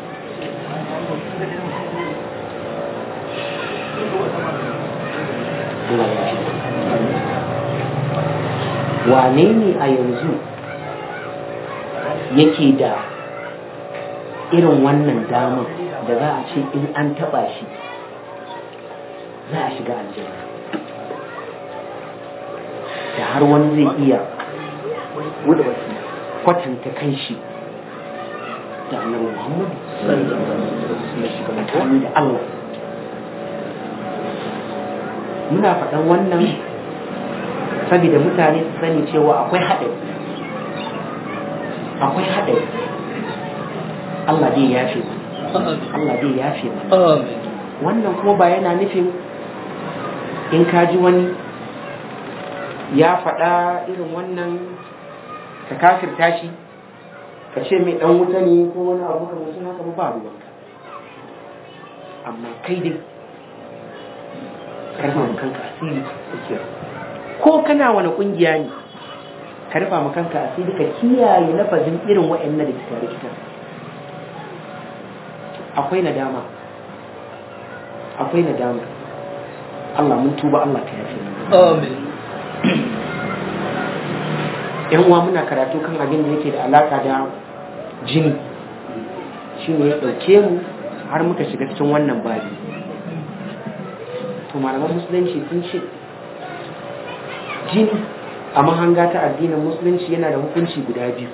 Allah ya ce wane ne a yanzu yake da irin wannan damar da za a ce in an taba shi za a shiga aljanna da har wani zai iya kwatanta kan shi da annabi muhammadu sallallahu da Allah muna faɗan wannan saboda mutane su sani cewa akwai haɗari akwai haɗari Allah zai yafe Allah zai yafe wannan kuma ba yana nufin in ka ji wani ya faɗa irin wannan ka kafirta shi ka ce mai ɗan wuta ne ko wani abu kamar sun haka ba ruwanka amma kai dai karfa ma kanka asiri ko kana wani ƙungiya ne ka rufa ma kanka asiri ka kiyaye lafazin irin waɗannan da kita da kita akwai nadama akwai nadama Allah mun tuba Allah ka yafe Amin. yan uwa muna karatu kan abin da yake da alaka da jini shi ne ya ɗauke mu har muka shiga cikin wannan babi to malaman musulunci sun ce jini a mahanga ta addinin musulunci yana da hukunci guda biyu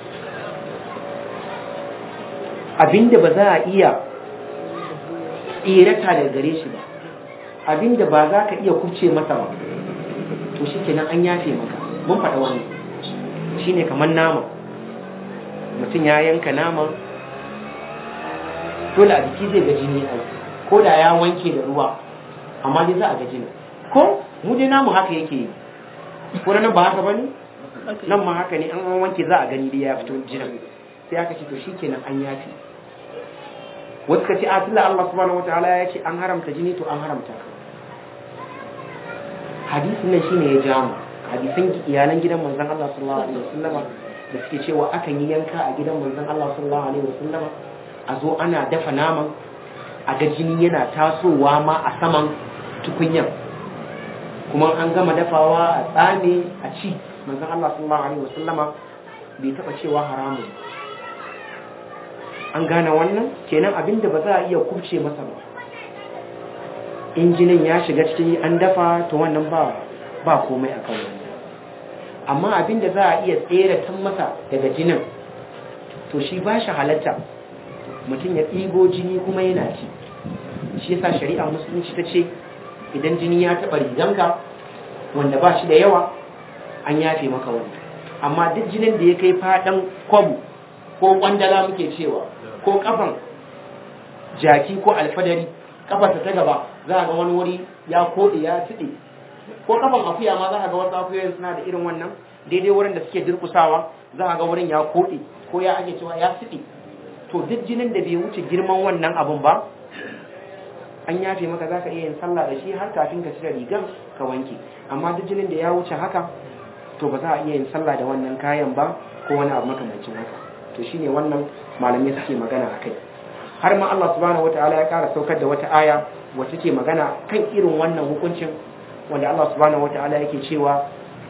abinda ba za a iya tsirata daga gare shi ba abinda ba za ka iya kubce masa ba to shi kenan an yafe maka mun faɗa wani shi ne kamar nama mutum ya yanka nama dole a jiki zai ga jini a ko da ya wanke da ruwa amma dai za a ga jini ko mu dai namu haka yake yi ko nan ba haka bane nan ma haka ne an wanke za a gani dai ya fito jinin sai aka ce to shikenan an yafi wasu ka ce a tilla Allah subhanahu wataala ya ce an haramta jini to an haramta hadisin nan shine ya ja mu hadisan iyalan gidan manzon Allah sallallahu alaihi wasallama da suke cewa akan yi yanka a gidan manzon Allah sallallahu alaihi wasallama a zo ana dafa naman a ga jini yana tasowa ma a saman tukunyan kuma an gama dafawa a tsame a ci manzon Allah sallallahu alaihi wasallama bai taba cewa haramun an gane wannan kenan abinda ba za a iya kubce masa ba injinin ya shiga cikin an dafa to wannan ba ba komai akan wannan amma abinda za a iya tsere tan masa daga jinin to shi ba shi halatta mutum ya ɗigo jini kuma yana ci shi yasa shari'a musulunci ta ce idan jini ya taɓa riganka wanda ba shi da yawa an yafe maka wanda amma duk jinin da ya kai faɗan kwabu ko kwandala muke cewa ko kafan jaki ko alfadari kafarsa ta gaba za a ga wani wuri ya koɗe ya tuɗe ko kafan akuya ma za a ga wasu akuyoyin suna da irin wannan daidai wurin da suke durkusawa za a ga wurin ya koɗe ko ya ake cewa ya tuɗe to duk jinin da bai wuce girman wannan abun ba an yafe maka za ka iya yin sallah da shi har kafin ka cire rigan ka wanke amma duk jinin da ya wuce haka to ba za a iya yin sallah da wannan kayan ba ko wani abu makamancin haka to shine wannan malamai suke magana a kai har ma Allah subhanahu wataala ya kara saukar da wata aya wacce ke magana kan irin wannan hukuncin wanda Allah subhanahu wataala yake cewa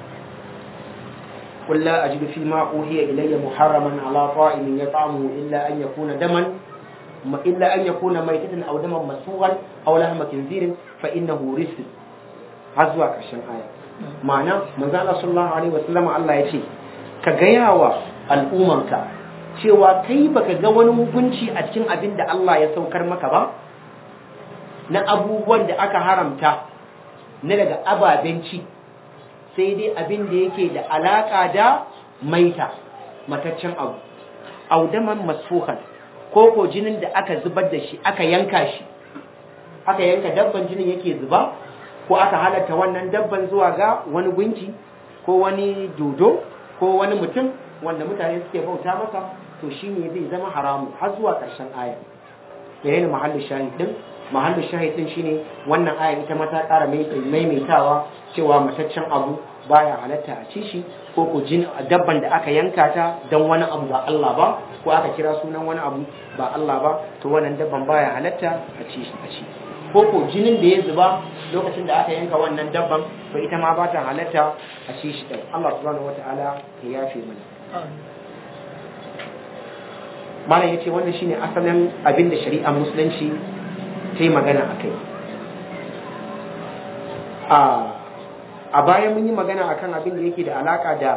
قل لا أجد فيما أوحي إلي محرما على طائم يطعمه إلا أن يكون دما إلا أن يكون ميتة أو دما مسفوغا أو لحم خنزير فإنه رزق هزوا كشن آية معنى من ذا الله صلى الله عليه وسلم الله يتي كغياوا الأممك cewa kai baka ga wani hukunci a cikin abin da Allah ya saukar maka ba na abubuwan da aka haramta na daga ababen ci sai dai abin da yake da alaka da maita mataccen abu audaman masfuhan ko ko jinin da aka zubar da shi aka yanka shi aka yanka dabban jinin yake zuba ko aka halatta wannan dabban zuwa ga wani gunki ko wani dodo ko wani mutum wanda mutane suke bauta masa to shine zai zama haramu har zuwa ƙarshen aya da yana mahallin shahid din mahallin shahid din shine wannan aya ita ma ta ƙara maimaitawa cewa mataccen abu baya halatta a ci shi ko ko jin dabban da aka yanka ta don wani abu ba Allah ba ko aka kira sunan wani abu ba Allah ba to wannan dabban baya halatta a ci a ci ko ko jinin da ya zuba lokacin da aka yanka wannan dabban to ita ma ba ta halatta a ci shi din Allah subhanahu wataala ya yafe mana malam yace wannan shine asalin abin da shari'ar musulunci ta yi magana akai a a baya mun yi magana akan abin da yake da alaka da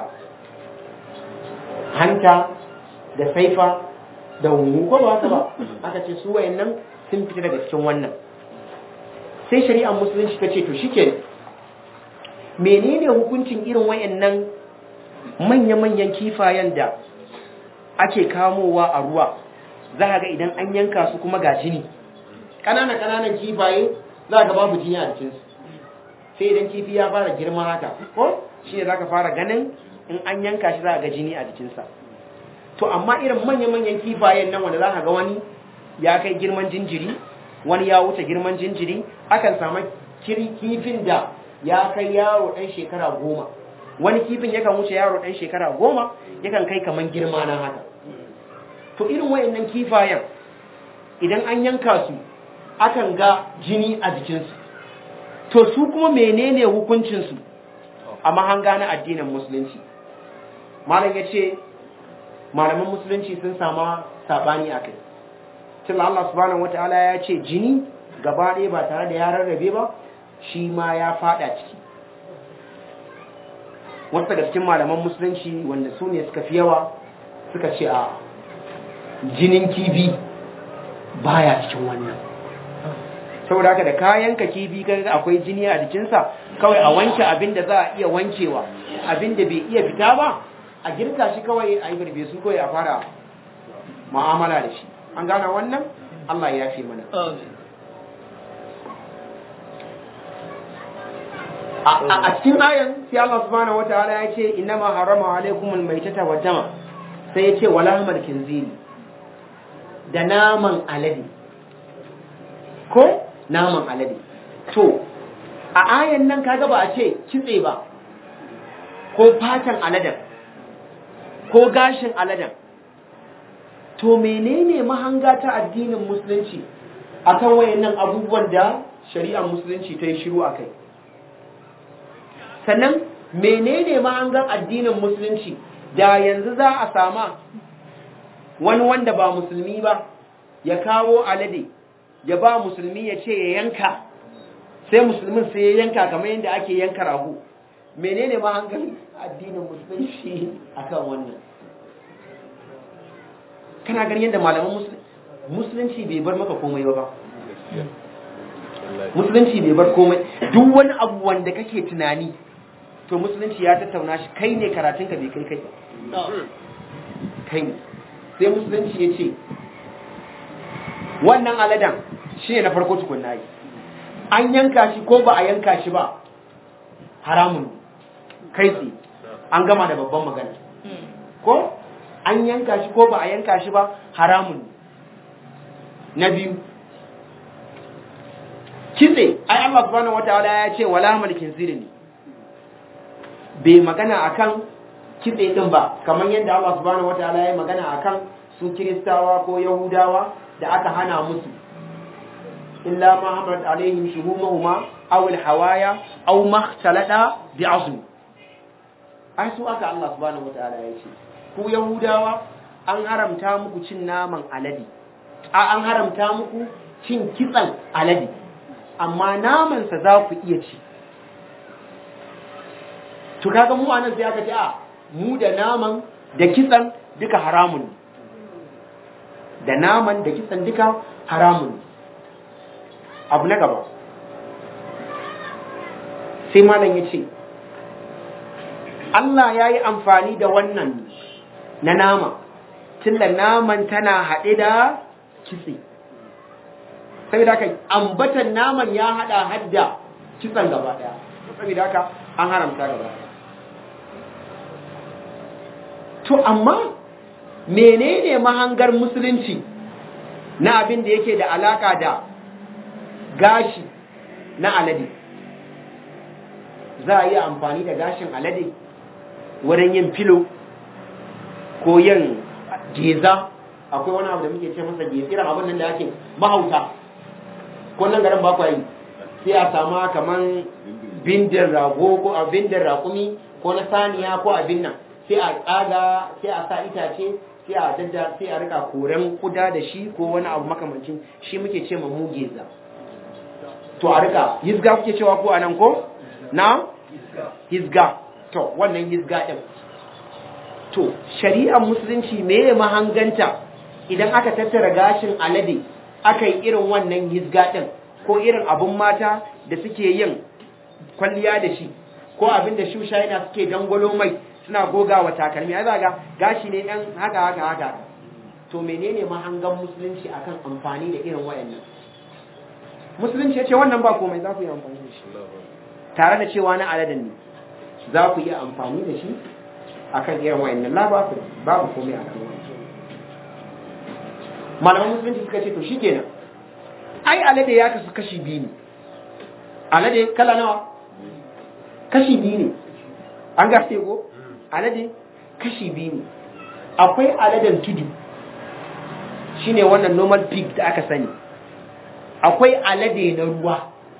hanta da saifa da hungu ko ba haka ba aka ce su wayannan sun fita daga cikin wannan sai shari'ar musulunci ta ce to shike menene hukuncin irin wayannan manya-manyan kifayen da ake kamowa a ruwa za ga idan an yanka su kuma ga jini ƙananan-ƙananan kifaye za ga babu jini a jikinsu sai idan kifi ya fara girma haka ko shi ne za ka fara ganin in an yanka shi za ga jini a jikinsa to amma irin manya-manyan kifayen nan wanda za ka ga wani ya kai girman jinjiri wani ya wuce girman jinjiri akan samu kifin da ya kai yaro ɗan shekara goma wani kifin yakan wuce yaro ɗan shekara goma yakan kai kaman girma na haka to irin wayannan kifayen idan an yanka su akan ga jini a jikinsu to su kuma menene hukuncinsu a mahanga na addinin musulunci malam ya ce malaman musulunci sun sama saɓani a kai tun Allah subhanahu wa ta'ala ya ce jini gaba ɗaya ba tare da ya rarrabe ba shi ma ya faɗa ciki wasu daga cikin malaman musulunci wanda su ne suka fi yawa suka ce a jinin kibi baya cikin wannan saboda haka da kayanka kibi kaga akwai jini a jikinsa kawai a wanke abin da za a iya wankewa abin da bai iya fita ba a girka shi kawai a yi barbe su kawai a fara mu'amala da shi an gana wannan Allah ya fi mana a cikin ayan sai Allah subhanahu wataala ya ce innama harama alaikumul maitata wa dama sai ya ce wala hamal kinziri da naman alade ko naman alade to a ayan nan kaga ba a ce kitse ba ko fatan aladen ko gashin aladen to menene mahanga ta addinin musulunci akan wayannan abubuwan da shari'ar musulunci ta yi shiru akai sannan menene mahangan addinin musulunci da yanzu za a sama wani wanda ba musulmi ba ya kawo alade ya ba musulmi ya ce ya yanka sai musulmin sai ya yanka kamar yadda ake yanka rago menene mahangan addinin musulunci akan wannan kana ganin yadda malaman musulunci bai bar maka komai ba musulunci bai bar komai duk wani abu wanda kake tunani to musulunci ya tattauna shi kai ne karatunka bai kai kai kai ne sai musulunci ya ce wannan aladan shi ne na farko tukunna yi an yanka shi ko ba a yanka shi ba haramun kai tsaye an gama da babban magana ko an yanka shi ko ba a yanka shi ba haramun na biyu kitse ai Allah subhanahu wataala ya ce wala mulkin ne bai magana akan kitse din ba kamar yadda Allah subhanahu wataala ya magana akan su kiristawa ko yahudawa da aka hana musu illa ma hamalat alaihim shuhumuhuma aw alhawaya aw ma ikhtalada bi'azm ai su aka Allah subhanahu wataala ya ce ku yahudawa an haramta muku cin naman alade a an haramta muku cin kitsan alade amma namansa za ku iya ci to kaga mu anan sai aka ce a mu da naman da kitsan duka haramun da naman da kitsan duka haramun abu na gaba sai malam ya ce Allah ya yi amfani da wannan na nama tunda naman tana haɗe da kitse saboda haka ambatan naman ya haɗa hadda kitsan gaba ɗaya saboda haka an haramta gaba ɗaya to amma menene mahangar musulunci na abin da yake da alaka da gashi na alade za a yi amfani da gashin alade wurin yin filo ko yin geza akwai wani abu da muke ce masa geza irin abin nan da ake mahauta ko nan garin bakwa yi sai a sama kaman bindin rago ko a bindin rakumi ko na saniya ko abin nan sai a tsaga sai a sa itace sai a dadda sai a rika koren kuda da shi ko wani abu makamancin shi muke ce ma mu geza to a rika hizga kuke cewa ko anan ko na hizga to wannan hizga din to shari'ar musulunci meye mahanganta idan aka tattara gashin alade aka yi irin wannan hizga din ko irin abun mata da suke yin kwalliya da shi ko abin da shusha yana suke dangwalo mai suna goga wa takalmi ai zaga gashi ne dan haka haka haka to menene mahangan musulunci akan amfani da irin wayannan musulunci ya ce wannan ba komai za ku yi amfani da shi tare da cewa na aladan ne za ku yi amfani da shi akan irin wayannan la ba ku babu komai akan wannan malaman musulunci suka ce to shikenan ai alade ya kasu kashi biyu ne alade kala nawa kashi biyu ne an gaske ko alade kashi biyu ne akwai aladen tudu shine wannan normal pig da aka sani akwai alade na ruwa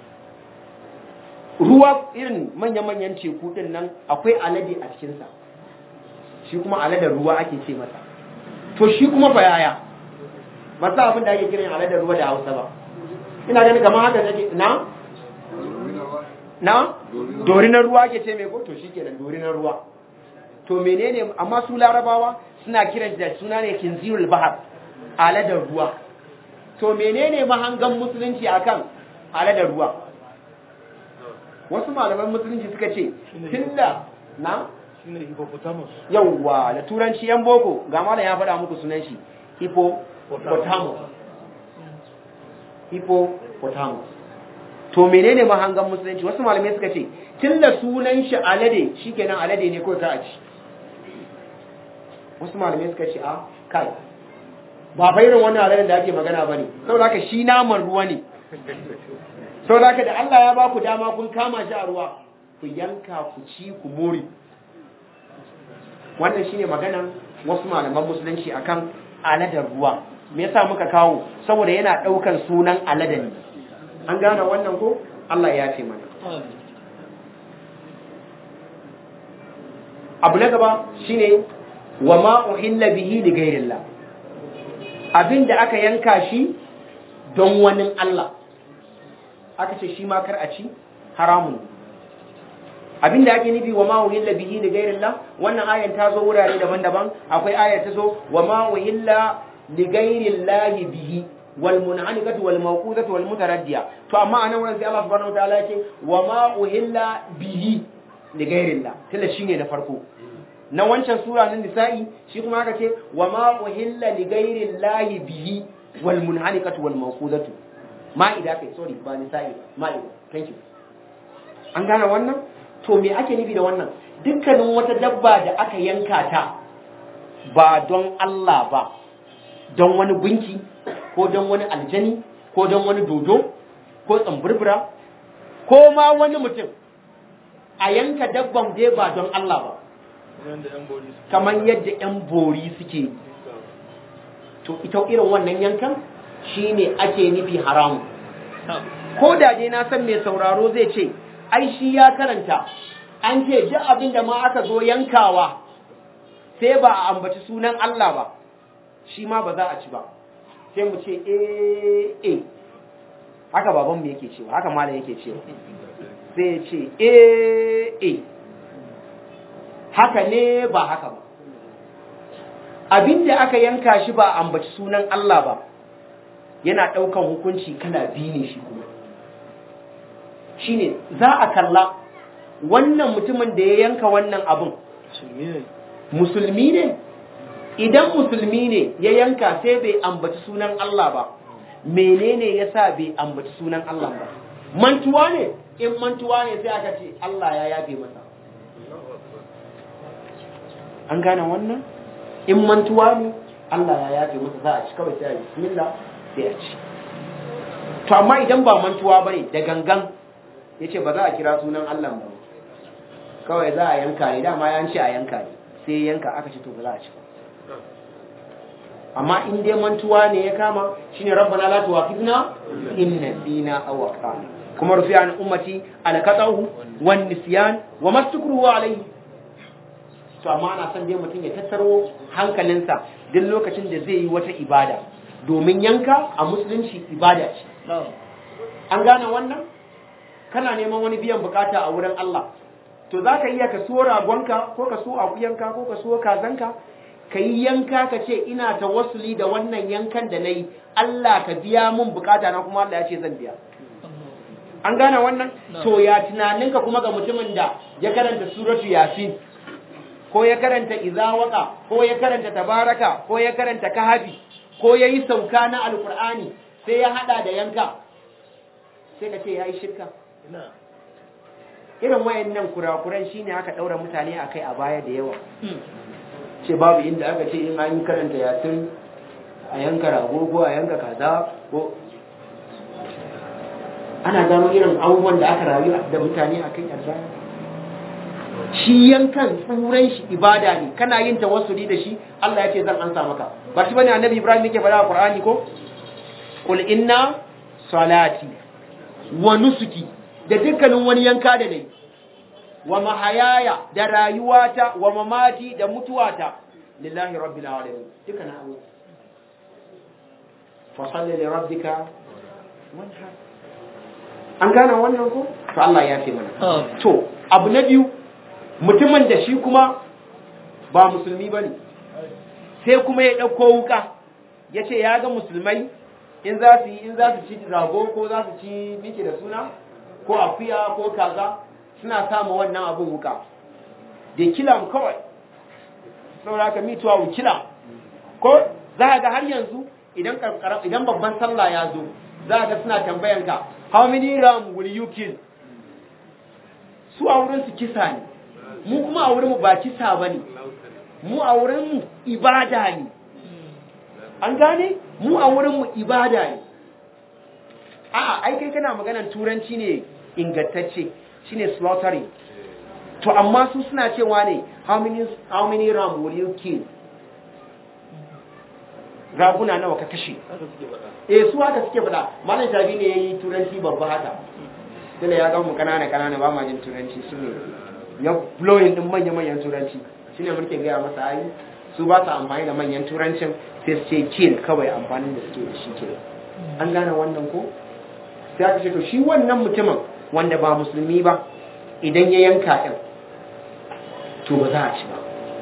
ruwa irin manya-manyan teku din nan akwai alade a cikinsa shi kuma aladen ruwa ake ce masa to shi kuma fa yaya masu abin da ake kiran aladen ruwa da hausa ba ina ganin kamar haka take na na dorinar ruwa ake ce mai ko to shi kenan dorinar ruwa to menene amma su larabawa suna kiran da suna ne kinzirul bahar aladar ruwa to menene mahangan musulunci akan aladar ruwa wasu malaman musulunci suka ce tunda na shine hippopotamus yawwa da turanci yan boko ga malam ya faɗa muku sunan shi hippopotamus hippopotamus to menene mahangan musulunci wasu malamai suka ce tunda sunan shi alade shikenan alade ne kawai ka a ci wasu malamai suka ce a kai ba fa irin wannan aladen da ake magana ba ne saboda haka shi naman ruwa ne saboda haka da Allah ya ba ku dama kun kama shi a ruwa ku yanka ku ci ku more wannan shine maganan wasu malaman musulunci akan aladar ruwa me yasa muka kawo saboda yana daukan sunan aladan ne an gane wannan ko Allah ya ce mana abu na gaba shine wa ma uhilla bihi li ghairillah abinda aka yanka shi don wani Allah aka ce shi ma kar a ci haramun abinda ake nufi wa ma uhilla bihi li ghairillah wannan ayan ta zo wurare daban-daban akwai ayar ta zo wa ma uhilla li ghairillah bihi wal munhanikatu wal mawqudatu wal mutaraddiya to amma anan wurin sai Allah subhanahu wataala ya ce wa ma uhilla bihi li ghairillah tilla shine na farko na wancan sura na nisa'i shi kuma aka ce wa ma uhilla li ghairillah bihi wal munhanikatu wal mawqudatu ma'ida kai sorry ba nisa'i ma'ida thank you an gane wannan to me ake nufi da wannan dukkanin wata dabba da aka yanka ta ba don Allah ba don wani gunki ko don wani aljani ko don wani dodo ko tsamburbura ko ma wani mutum a yanka dabban dai ba don Allah ba yanda yan bori su kamar yadda 'yan bori suke yi. to ita irin wannan yankan shine ake nufi haramu ko da dai na san mai sauraro zai ce ai shi ya karanta an ce duk abin da ma aka zo yankawa sai ba a ambaci sunan Allah ba shi ma ba za a ci ba sai mu ce eh eh haka babanmu yake cewa haka malam yake cewa sai ya ce eh eh haka ne ba haka ba abinda aka yanka shi ba ambaci sunan Allah ba yana ɗaukan hukunci kana bi ne shi kuma shine za a kalla wannan mutumin da ya yanka wannan abin musulmi ne musulmi ne idan musulmi ne ya yanka sai bai ambaci sunan Allah ba menene yasa bai ambaci sunan Allah ba mantuwa ne in mantuwa ne sai aka ce Allah ya yafe masa an gane wannan in mantuwa ne Allah ya yafe masa za a ci kawai sai a yi bismillah sai a ci to amma idan ba mantuwa bane da gangan yace ba za a kira sunan Allah ba kawai za a yanka ne dama ya ce a yanka ne sai yanka aka ce to ba za a ci ba amma in dai mantuwa ne ya kama shine rabbana la tuwaqidna in nasina aw akhtana kuma rufi an ummati al qatahu wan nisyan wa mastukruhu alayhi to amma ana son dai mutum ya tattaro hankalinsa duk lokacin da zai yi wata ibada domin yanka a musulunci ibada ce an gane wannan kana neman wani biyan bukata a wurin Allah to za ka iya ka so ragonka ko ka so akuyanka ko ka so kazanka ka yi yanka ka ce ina ta wasuli da wannan yankan da na yi Allah ka biya mun bukata na kuma Allah ya ce zan biya an gane wannan to ya tunaninka kuma ga mutumin da ya karanta suratu yasin ko ya karanta izawaka ko ya karanta tabaraka ko ya karanta kahabi ko ya yi sauka na alkur'ani sai ya hada da yanka sai ka ce ya yi shirka ina irin wayannan kurakuran shine aka daura mutane akai a baya da yawa ce babu inda aka ce in an yi karanta yasin a yanka rago ko a yanka kaza ko ana gano irin abubuwan da aka rayu da mutane a kai baya shi yankan tsuran shi ibada ne kana yin tawassuli da shi Allah ya ce zan ansa maka ba shi bane annabi Ibrahim yake faɗa a Qur'ani ko qul inna salati wa nusuki da dukkanin wani yanka da nayi wa mahayaya da rayuwata wa mamati da mutuwata lillahi rabbil alamin duka na Allah fa salli li rabbika wanhar an gane wannan ko to Allah ya fi mana to abu na biyu mutumin da shi kuma ba musulmi bane sai kuma ya dauko wuka yace ya ga musulmai in za su yi in za su ci rago ko za su ci miki da suna ko akuya ko kaza suna samu wannan abin wuka da kila mu kawai saboda ka mituwa mu kila ko za ga har yanzu idan idan babban sallah ya zo za ga suna tambayan ka how many ram will you kill su a wurin su kisa ne mu kuma a wurin mu ba kisa bane mu a wurin mu ibada ne an gane mu a wurin mu ibada ne a'a ai kai kana maganar turanci ne ingantacce shine slaughtering to amma su suna cewa ne how many how many ram will you kill raguna nawa ka kashe haka suke faɗa eh su haka suke faɗa malam tabi ne yayi turanci babba haka tunda ya ga mu kanana kanana ba ma jin turanci su ne ya blowing din manya manyan turanci shine muke gaya masa ai su ba su amfani da manyan turancin sai su ce kill kawai amfanin da suke da shi ke an gane wannan ko sai aka ce to shi wannan mutumin wanda ba musulmi ba idan ya yanka ɗin to ba za a ci ba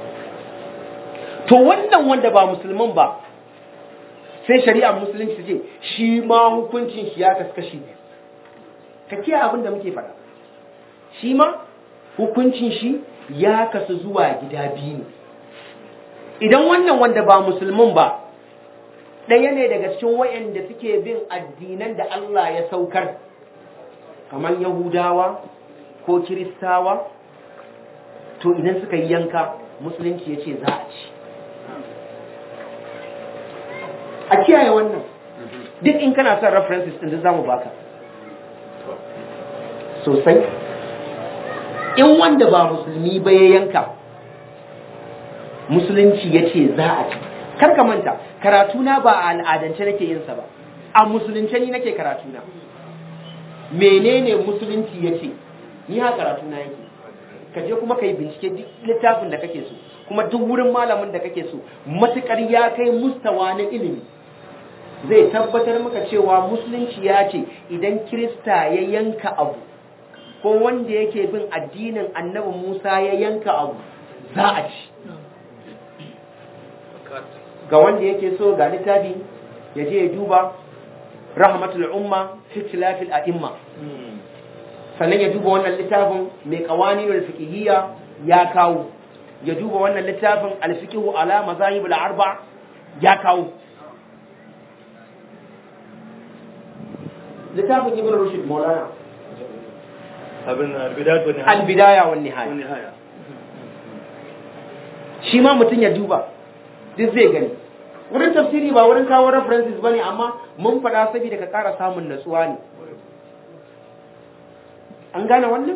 to wannan wanda ba musulmin ba sai shari'ar musulunci ce shi ma hukuncin shi ya kaskashi ne ka kiyaye abin da muke faɗa shi ma hukuncin shi ya kasu zuwa gida biyu ne idan wannan wanda ba musulmin ba ɗaya ne daga cikin wayanda suke bin addinan da Allah ya saukar kamar Yahudawa ko Kiristawa to idan suka yi yanka musulunci ya ce za a ci a kiyaye wannan duk in kana son references ɗin za mu baka sosai in wanda ba musulmi ba ya yanka musulunci ya ce za a ci karka manta karatuna ba a al'adance nake yinsa ba a musulunce ni nake karatuna menene musulunci ya ce ni ha karatuna yake ka je kuma ka yi bincike duk littafin da kake so kuma duk wurin malamin da kake so matukar ya kai mustawa na ilimi zai tabbatar maka cewa musulunci ya ce idan kirista ya yanka abu ko wanda yake bin addinin annabi musa ya yanka abu za a ci ga wanda yake so ga littafi ya je ya duba rahmatul umma fi tilafil a'imma sannan ya duba wannan littafin mai qawaninul fiqhiyya ya kawo ya duba wannan littafin al-fiqhu ala mazahib al-arba ya kawo littafin ibn rushd maulana abin albidatu ne al-bidaya wan nihaya wani haya shi ma mutum ya duba duk zai gani wurin tafsiri ba wurin kawo references bane amma mun faɗa saboda ka ƙara samun natsuwa ne an gane wannan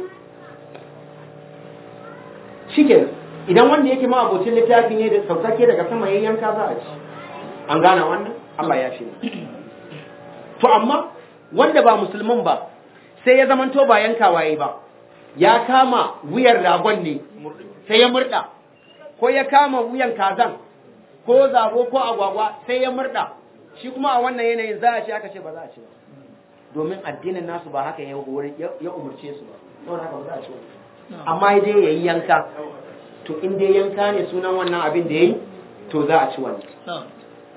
shikenan idan wanda yake ma abocin littafi ne da saukake daga sama yayin yanka za a ci an gane wannan Allah ya fi to amma wanda ba musulmin ba sai ya zamanto ba yankawa yayi ba ya kama wuyar ragon ne sai ya murda ko ya kama wuyan kazan ko zabo ko agwagwa sai ya murda shi kuma a wannan yanayin za a ce aka ce ba za a ce ba domin addinin nasu ba haka ya hore ya umurce su ba don haka ba za a ce ba amma dai yayi yanka to in dai yanka ne sunan wannan abin da yayi to za a ci wannan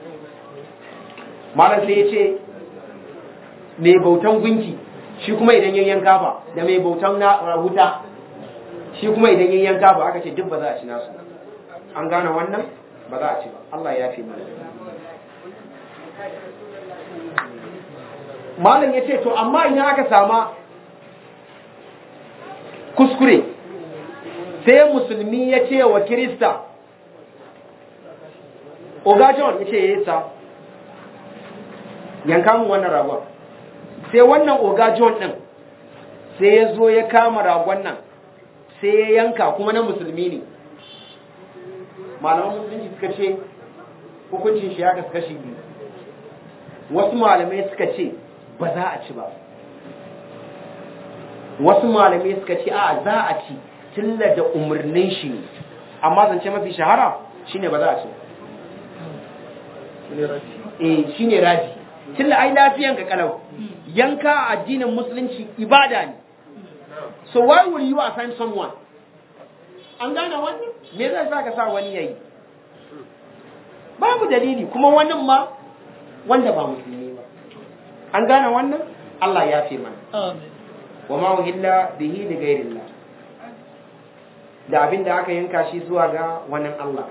malam sai ya ce mai bautan gunki shi kuma idan yin yanka ba da mai bautan na wuta shi kuma idan yin yanka ba aka ce duk ba za a ci nasu an gane wannan ba za a ci ba Allah ya fi mana malam ya ce to amma idan aka sama kuskure sai musulmi ya ce wa kirista oga john ya ce ya yi sa yanka mu wannan ragon sai wannan oga john ɗin sai ya zo ya kama ragon nan sai ya yanka kuma na musulmi ne malaman musulunci suka ce hukuncin shi ya kasu kashi biyu wasu malamai suka ce ba za a ci ba wasu malamai suka ce a za a ci tilla da umarnin shi ne amma zance mafi shahara shine ba za a ci eh shine raji tilla ai lafiyan ka kalau yanka a addinin musulunci ibada ne so why will you assign someone an gane wani me zai sa ka sa wani yayi babu dalili kuma wannan ma wanda ba musulmi ba an gane wannan Allah ya fi mana Amin. wa ma uhilla bihi li ghairillah da abin da aka yanka shi zuwa ga wannan Allah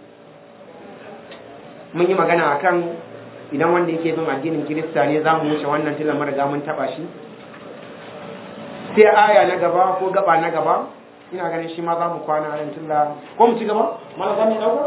mun yi magana akan idan wanda yake bin addinin Kirista ne za mu wuce wannan tilan riga mun taba shi sai aya na gaba ko gaba na gaba ina ganin shi ma za mu kwana a tilla ko mu ci gaba mana za mu dauka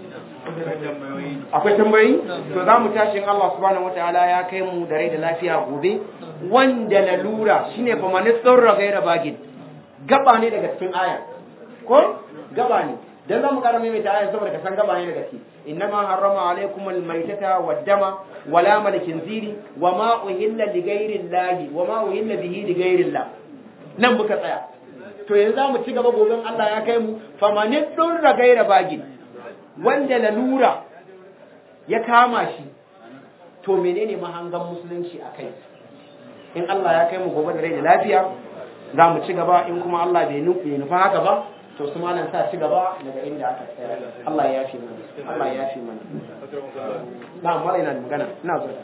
akwai tambayi to za mu tashi in Allah subhanahu wataala ya kai mu da rai da lafiya gobe wanda lalura shine fa man tsarra gaira bagin gaba ne daga cikin aya ko gaba ne dan za mu kara mai ta aya saboda ka san gaba ne daga ciki innama harrama alaikum almaytata waddama wala malakin ziri wama uhilla li ghairi llahi wama uhilla bihi li ghairi llah nan muka tsaya to yanzu za mu ci gaba gobe Allah ya kai mu famanin ɗurra gaira bagin wanda lalura ya kama shi to menene mahangan musulunci a kai in Allah ya kai mu gobe da rai da lafiya za mu ci gaba in kuma Allah bai nufa haka ba to su malam sa ci gaba daga inda aka tsaya Allah ya fi mana Allah ya fi mana na mala ina da magana ina zo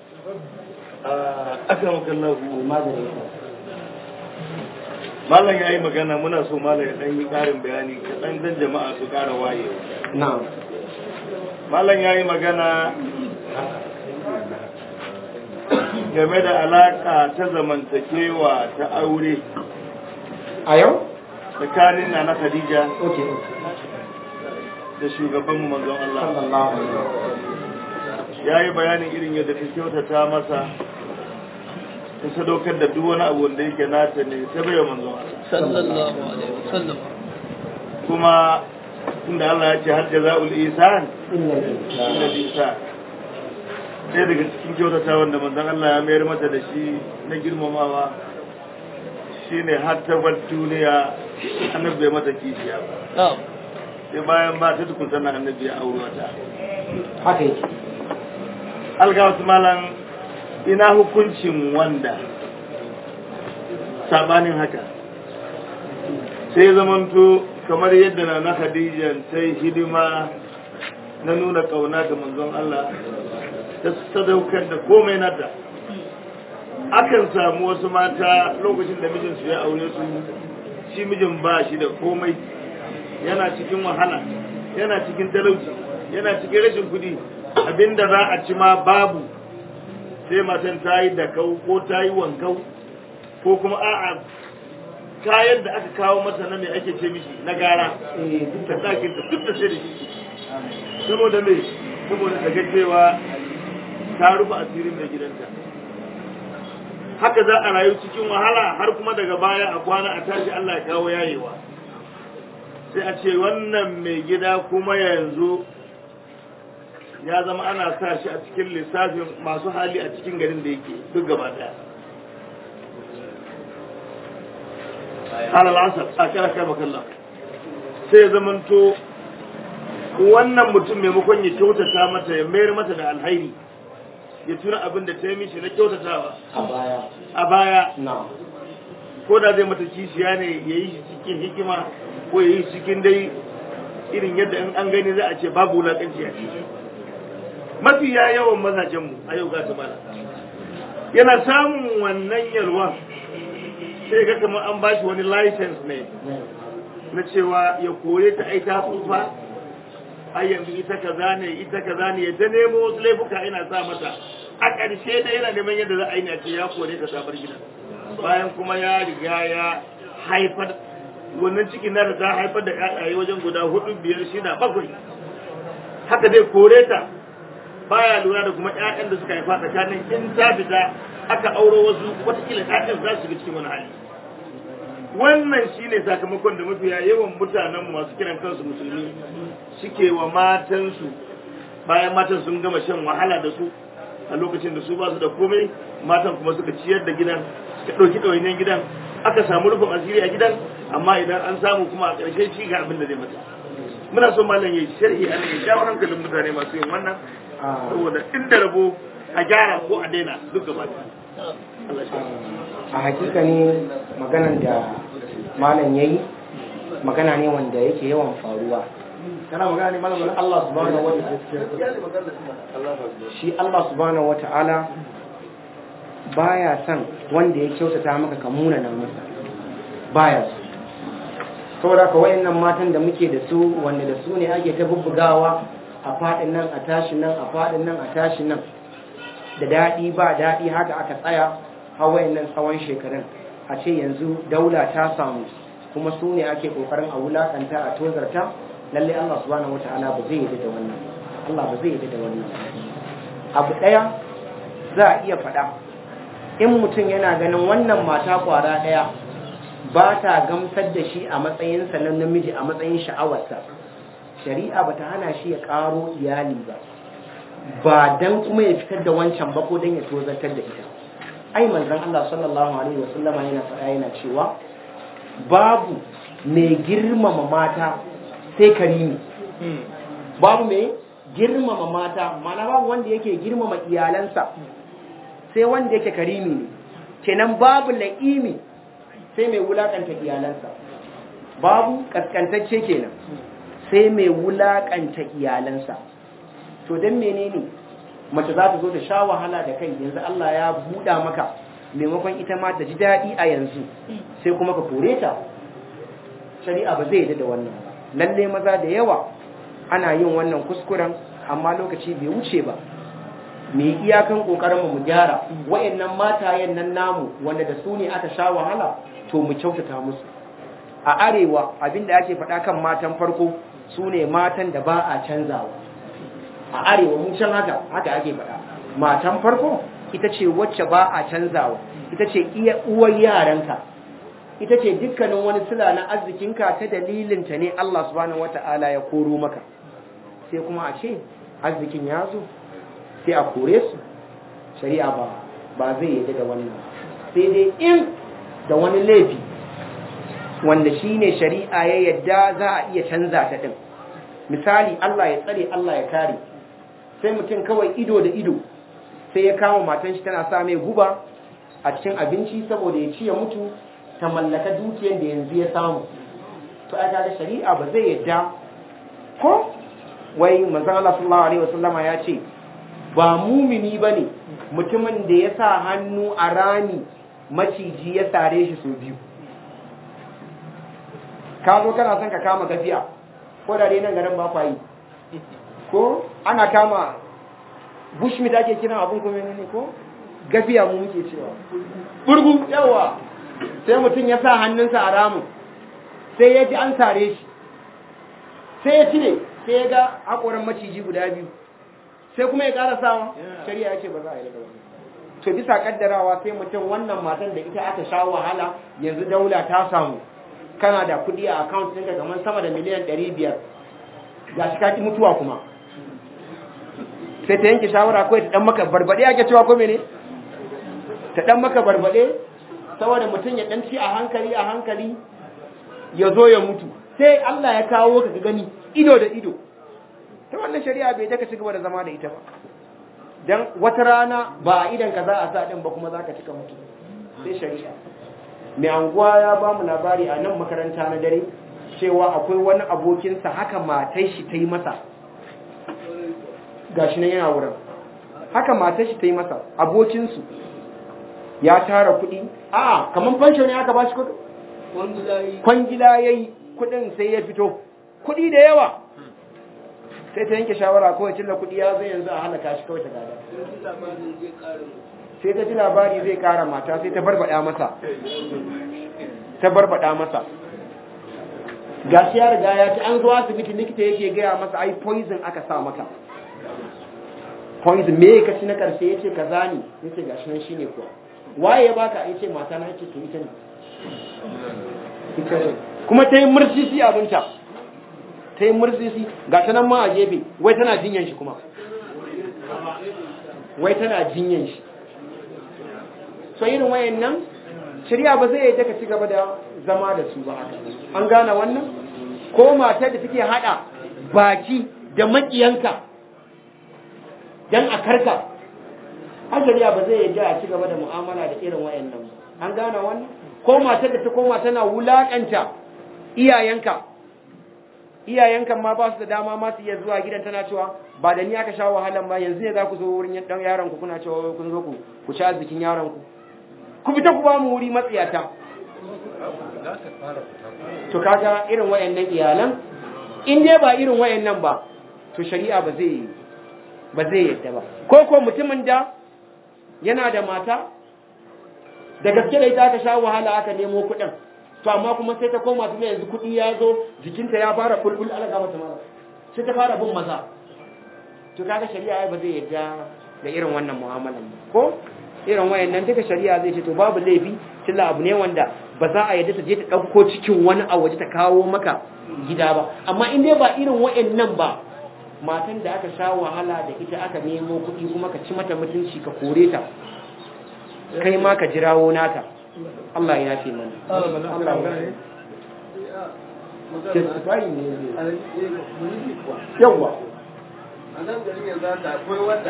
akramakallahu magana malam ya yi magana muna so malam ya ɗan yi ƙarin bayani kaɗan dan jama'a su ƙara waye na malam ya yi magana game da alaƙa ta zamantakewa ta aure a yau tsakanin na na khadija okay da shugabanmu manzon Allah sallallahu alaihi wasallam ya yi bayanin irin yadda ta kyautata masa ta sadaukar da duk wani abu wanda yake nata ne ta bai wa manzon Allah sallallahu alaihi wasallam kuma inda Allah ya ce har jaza'ul ihsan inna illa ihsan sai daga cikin kyautata wanda manzon Allah ya mayar mata da shi na girmamawa shine har ta bar duniya annabi bai mata kishiya ba na'am sai bayan ba ta tukun sannan annabi ya aure wata haka yake alga malam ina hukuncin wanda sabanin haka sai zamanto kamar yadda na na khadija ta yi hidima na nuna kauna ga manzon Allah ta sadaukar da komai nata akan samu wasu mata lokacin da mijinsu ya aure su shi mijin ba shi da komai yana cikin wahala yana cikin talauci yana cikin rashin kudi abinda za a ci ma babu sai matan ta yi dakau ko ta yi wankau ko kuma a'a kayan da aka kawo mata na mai ake ce mishi na gara ta ɗakin ta duk da sai da shi saboda me saboda ta cewa ta rufe asirin mai gidanta haka za a rayu cikin wahala har kuma daga baya a kwana a tashi Allah ya kawo yayewa sai a ce wannan mai gida kuma yanzu ya zama ana sa shi a cikin lissafin masu hali a cikin garin da yake duk gaba daya alal asar a kira kai makalla sai ya zamanto wannan mutum maimakon ya kyautata mata ya mayar mata da alhairi ya tuna abin da ta yi mishi na kyautatawa a baya a baya na ko da zai mata kishiya ne ya yi shi cikin hikima ko ya yi shi cikin dai irin yadda in an gani za a ce babu wulaƙanci a ciki mafi ya yawan mazajenmu a yau ga mana yana samun wannan yalwa sai ga kamar an bashi wani license ne na cewa ya kore ta ai ta tsufa ai yanzu ita kaza ne ita kaza ne ya ta nemo wasu laifuka ina sa mata a ƙarshe da yana neman yadda za a yi ne a ce ya kore ta sabar gidan bayan kuma ya riga ya haifar wannan cikin na da ta haifar da ƴaƴaye wajen guda hudu biyar shida bakwai haka dai kore ta baya lura da kuma ƴaƴan da suka haifa tsakanin in ta fita aka auro wasu watakila ƴaƴan za su shiga cikin wani hali wannan shine sakamakon da mafiya yawan mutanen masu kiran kansu musulmi suke wa matansu bayan matan sun gama shan wahala da su a lokacin da su ba su da komai matan kuma suka ciyar da gidan suka ɗauki ɗawainiyar gidan aka samu rufin asiri a gidan amma idan an samu kuma a ƙarshe shi ga abin da zai mata muna son malam ya sharhi a nan ya jawo hankalin mutane masu yin wannan saboda inda rabo a gyara ko a daina duk gaba Allah shi a hakika ne maganan da malam ya yi magana ne wanda yake yawan faruwa kana magana ne malam Allah subhanahu wa shi Allah subhanahu wa ta'ala baya son wanda ya kyautata maka ka muna nan masa baya so saboda ka wayannan matan da muke da su wanda da su ne ake ta bubbugawa a fadin nan a tashi nan a fadin nan a tashi nan da daɗi ba daɗi haka aka tsaya a wayannan tsawon shekarun a ce yanzu daula ta samu kuma su ne ake kokarin a wulakanta a tozarta lalle Allah subhanahu wataala ba zai yi da wannan Allah ba zai yi da wannan abu ɗaya za a iya faɗa in mutum yana ganin wannan mata kwara ɗaya ba ta gamsar da shi a matsayinsa na namiji a matsayin sha'awarsa shari'a ba ta hana shi ya ƙaro iyali ba ba dan kuma ya fitar da wancan ba ko dan ya tozartar da ita ai manzon Allah sallallahu alaihi wasallama yana faɗa yana cewa babu mai girmama mata sai karimi babu mai girmama mata mana babu wanda yake girmama iyalansa sai wanda yake karimi ne kenan babu la'imi sai mai wulakanta iyalansa babu kaskantacce kenan sai mai wulakanta iyalansa to dan menene mace za ta zo ta sha wahala da kai yanzu Allah ya buɗa maka maimakon ita ma ta ji daɗi a yanzu sai kuma ka kore ta shari'a ba zai yi da wannan lalle maza da yawa ana yin wannan kuskuren amma lokaci bai wuce ba mu yi iyakan kokarin mu gyara wayannan matayen nan namu wanda da su ne aka sha wahala to mu kyautata musu a arewa abinda ake faɗa kan matan farko su ne matan da ba a canzawa a arewa mun can haka haka ake faɗa matan farko ita ce wacce ba a canzawa ita ce iya uwar yaranka ita ce dukkanin wani sila na arzikinka ta dalilinta ne Allah subhanahu wata'ala ya koro maka sai kuma a ce arzikin ya zo sai a kore su shari'a ba ba zai yi da wannan sai dai in da wani laifi wanda shine shari'a ya yadda za a iya canza ta din misali Allah ya tsare Allah ya kare sai mutum kawai ido da ido sai ya kama matan shi tana sa mai guba a cikin abinci saboda ya ci ya mutu ta mallaka dukiyar da yanzu ya samu to aka da shari'a ba zai yadda ko wai manzon Allah sallallahu alaihi wasallama ya ce ba mumini bane mutumin da ya sa hannu a rami maciji ya sare shi sau biyu ka zo kana son ka kama gafiya ko da dai nan garin ba kwa yi ko ana kama bushmeat ake kiran abin kuma ne ko gafiya mu muke cewa burgu yawa sai mutum ya sa hannunsa a ramin sai ya ji an sare shi sai ya cire sai ya ga haƙoran maciji guda biyu sai kuma ya ƙara sawa shari'a ya ce ba za a yi daga wani to bisa kaddarawa sai mutum wannan matan da ita aka sha wahala yanzu daula ta samu kana da kuɗi a account ɗinka kamar sama da miliyan ɗari biyar ga shi ka mutuwa kuma sai ta yanke shawara kawai ta ɗan maka barbaɗe ake cewa ko mene ta ɗan maka barbaɗe saboda mutum ya ɗan ci a hankali a hankali ya zo ya mutu sai Allah ya kawo ka gani ido da ido ta wannan shari'a bai ta ka ci gaba da zama da ita ba dan wata rana ba a idan ka za a sa din ba kuma za ka cika mutu sai shari'a mai anguwa ya ba mu labari a nan makaranta na dare cewa akwai wani abokinsa haka matai shi ta yi masa gashi nan yana wurin haka matai shi ta yi masa abokinsu ya tara kuɗi a kamar fansho ne aka ba shi kuɗi kwangila ya yi kuɗin sai ya fito kuɗi da yawa sai ta yanke shawara kawai cilla kuɗi ya zai yanzu a halaka shi kawai ta gada sai ta ji labari zai kara mata sai ta barbada masa ta barbada masa ga shi ya riga ya ci an zo asibiti likita yake gaya masa ai poison aka sa maka poison me ka ci na karshe yace kaza ne yace gashi nan shine kuwa waye ya baka yace mata na yace to ita ne kuma ta yi mursisi abinta ta yi mursisi ga ta nan ma a gefe wai tana jinyan shi kuma wai tana jinyan shi so irin wayan nan shirya ba zai yi ka ci gaba da zama da su ba haka an gane wannan ko matar da take hada baki da makiyanka dan a karka har shari'a ba zai yi a ci gaba da mu'amala da irin wayan nan an gane wannan ko matar da ta koma tana wulakanta iyayenka iyayenka ma ba su da dama ma su iya zuwa gidan tana cewa ba da ni aka sha wahalan ba yanzu ne za ku zo wurin dan yaron ku kuna cewa kun zo ku ku ci arzikin yaron ku ku fita ku ba mu wuri matsiyata to kaga irin wayannan iyalan in dai ba irin wayannan ba to shari'a ba zai ba zai yadda ba ko ko mutumin da yana da mata da gaske da ita aka sha wahala aka nemo kuɗin to amma kuma sai ta koma tuna yanzu kuɗi ya zo jikinta ya fara bulbul ala ga mata mala sai ta fara bin maza to kaga shari'a ba zai yadda da irin wannan mu'amalan ba ko irin wayannan duka shari'a zai ce to babu laifi tilla abu ne wanda ba za a yadda ta je ta ɗauko cikin wani a waje ta kawo maka gida ba amma in dai ba irin wayannan ba matan da aka sha wahala da ita aka nemo kuɗi kuma ka ci mata mutunci ka kore ta kai ma ka jirawo nata Allah ya fi mana Allah ya testify ne yawa a nan garin yanzu haka akwai wanda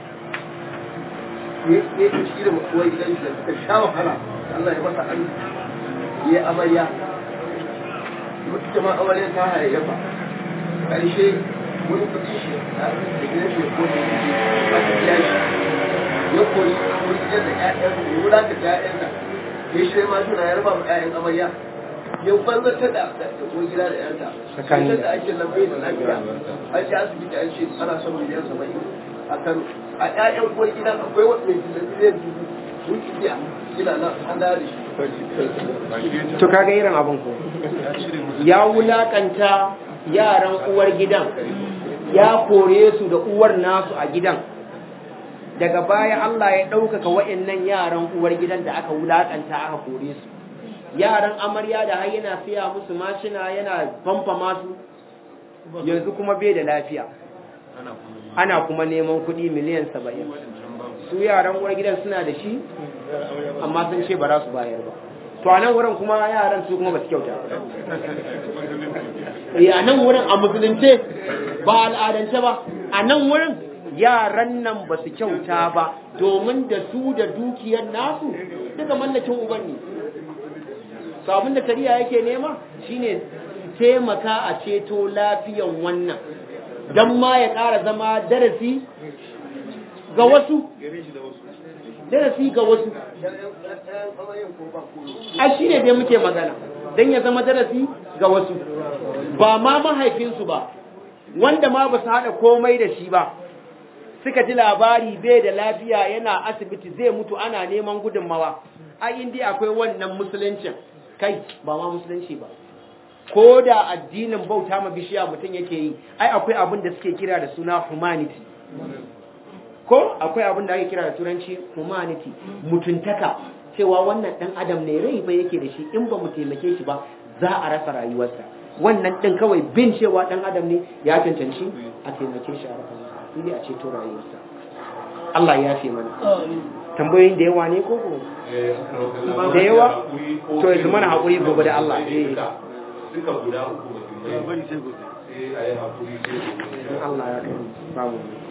ya ya ci da makuwar gidan shi da suka sha wahala Allah ya masa an ya amarya mutu jama'a amarya ta hayayyafa ƙarshe wani kuɗi shi da gidan shi ya kone ba ta biya shi ya koyi wani gidan da ƴaƴansa ya wulaka da ƴaƴansa ya shi ma suna ya raba ma ƴaƴan amarya ya banzarta da da ko gida da ƴaƴanta Tsakani sai da ake lambai da lafiya an ji asibiti an ce ana son miliyan saba'in a Kano a ƴaƴan uwar gidan akwai wanda mai da miliyan dubu sun ki biya gida nan an dawo da shi to kaga irin abin ko ya wulakanta yaran uwar gidan ya kore su da uwar nasu a gidan daga baya Allah ya ɗaukaka wa'annan yaran uwar gidan da aka wulakanta aka kore su yaran amarya da har yana siya musu mashina yana famfa masu yanzu kuma bai da lafiya ana kuma neman kuɗi miliyan saba'in su yaran uwar gidan suna da shi amma sun ce ba za su bayar ba to a nan wurin kuma yaran su kuma ba su kyauta eh a nan wurin a musulunce ba al'adance ba a nan wurin yaran nan ba su kyauta ba domin da su da dukiyar nasu duka mallakin uban ne so abin da shari'a yake nema shine taimaka a ceto lafiyan wannan don ma ya ƙara zama darasi ga wasu gare shi da wasu darasi ga wasu yan amaryan ko ba ko a shi ne dai muke magana don ya zama darasi ga wasu ba ma mahaifinsu ba wanda ma ba su haɗa komai da shi ba suka ji labari bai da lafiya yana asibiti zai mutu ana neman gudunmawa a inda akwai wannan musuluncin kai ba ma musulunci ba ko da addinin bauta ma bishiya mutum yake yi ai akwai abin da suke kira da suna humanity ko akwai abin da ake kira da turanci humanity mutuntaka cewa wannan dan adam ne rai ba yake da shi in ba mu taimake shi ba za a rasa rayuwarsa wannan din kawai bin cewa dan adam ne ya cancanci a taimake shi a rasa masa sai a ceto rayuwarsa Allah ya fi mana tambayoyin da yawa ne ko ko da yawa to yanzu mana haƙuri gobe da Allah eh duka guda uku mutum bari sai gobe sai a yi haƙuri sai gobe Allah ya kai babu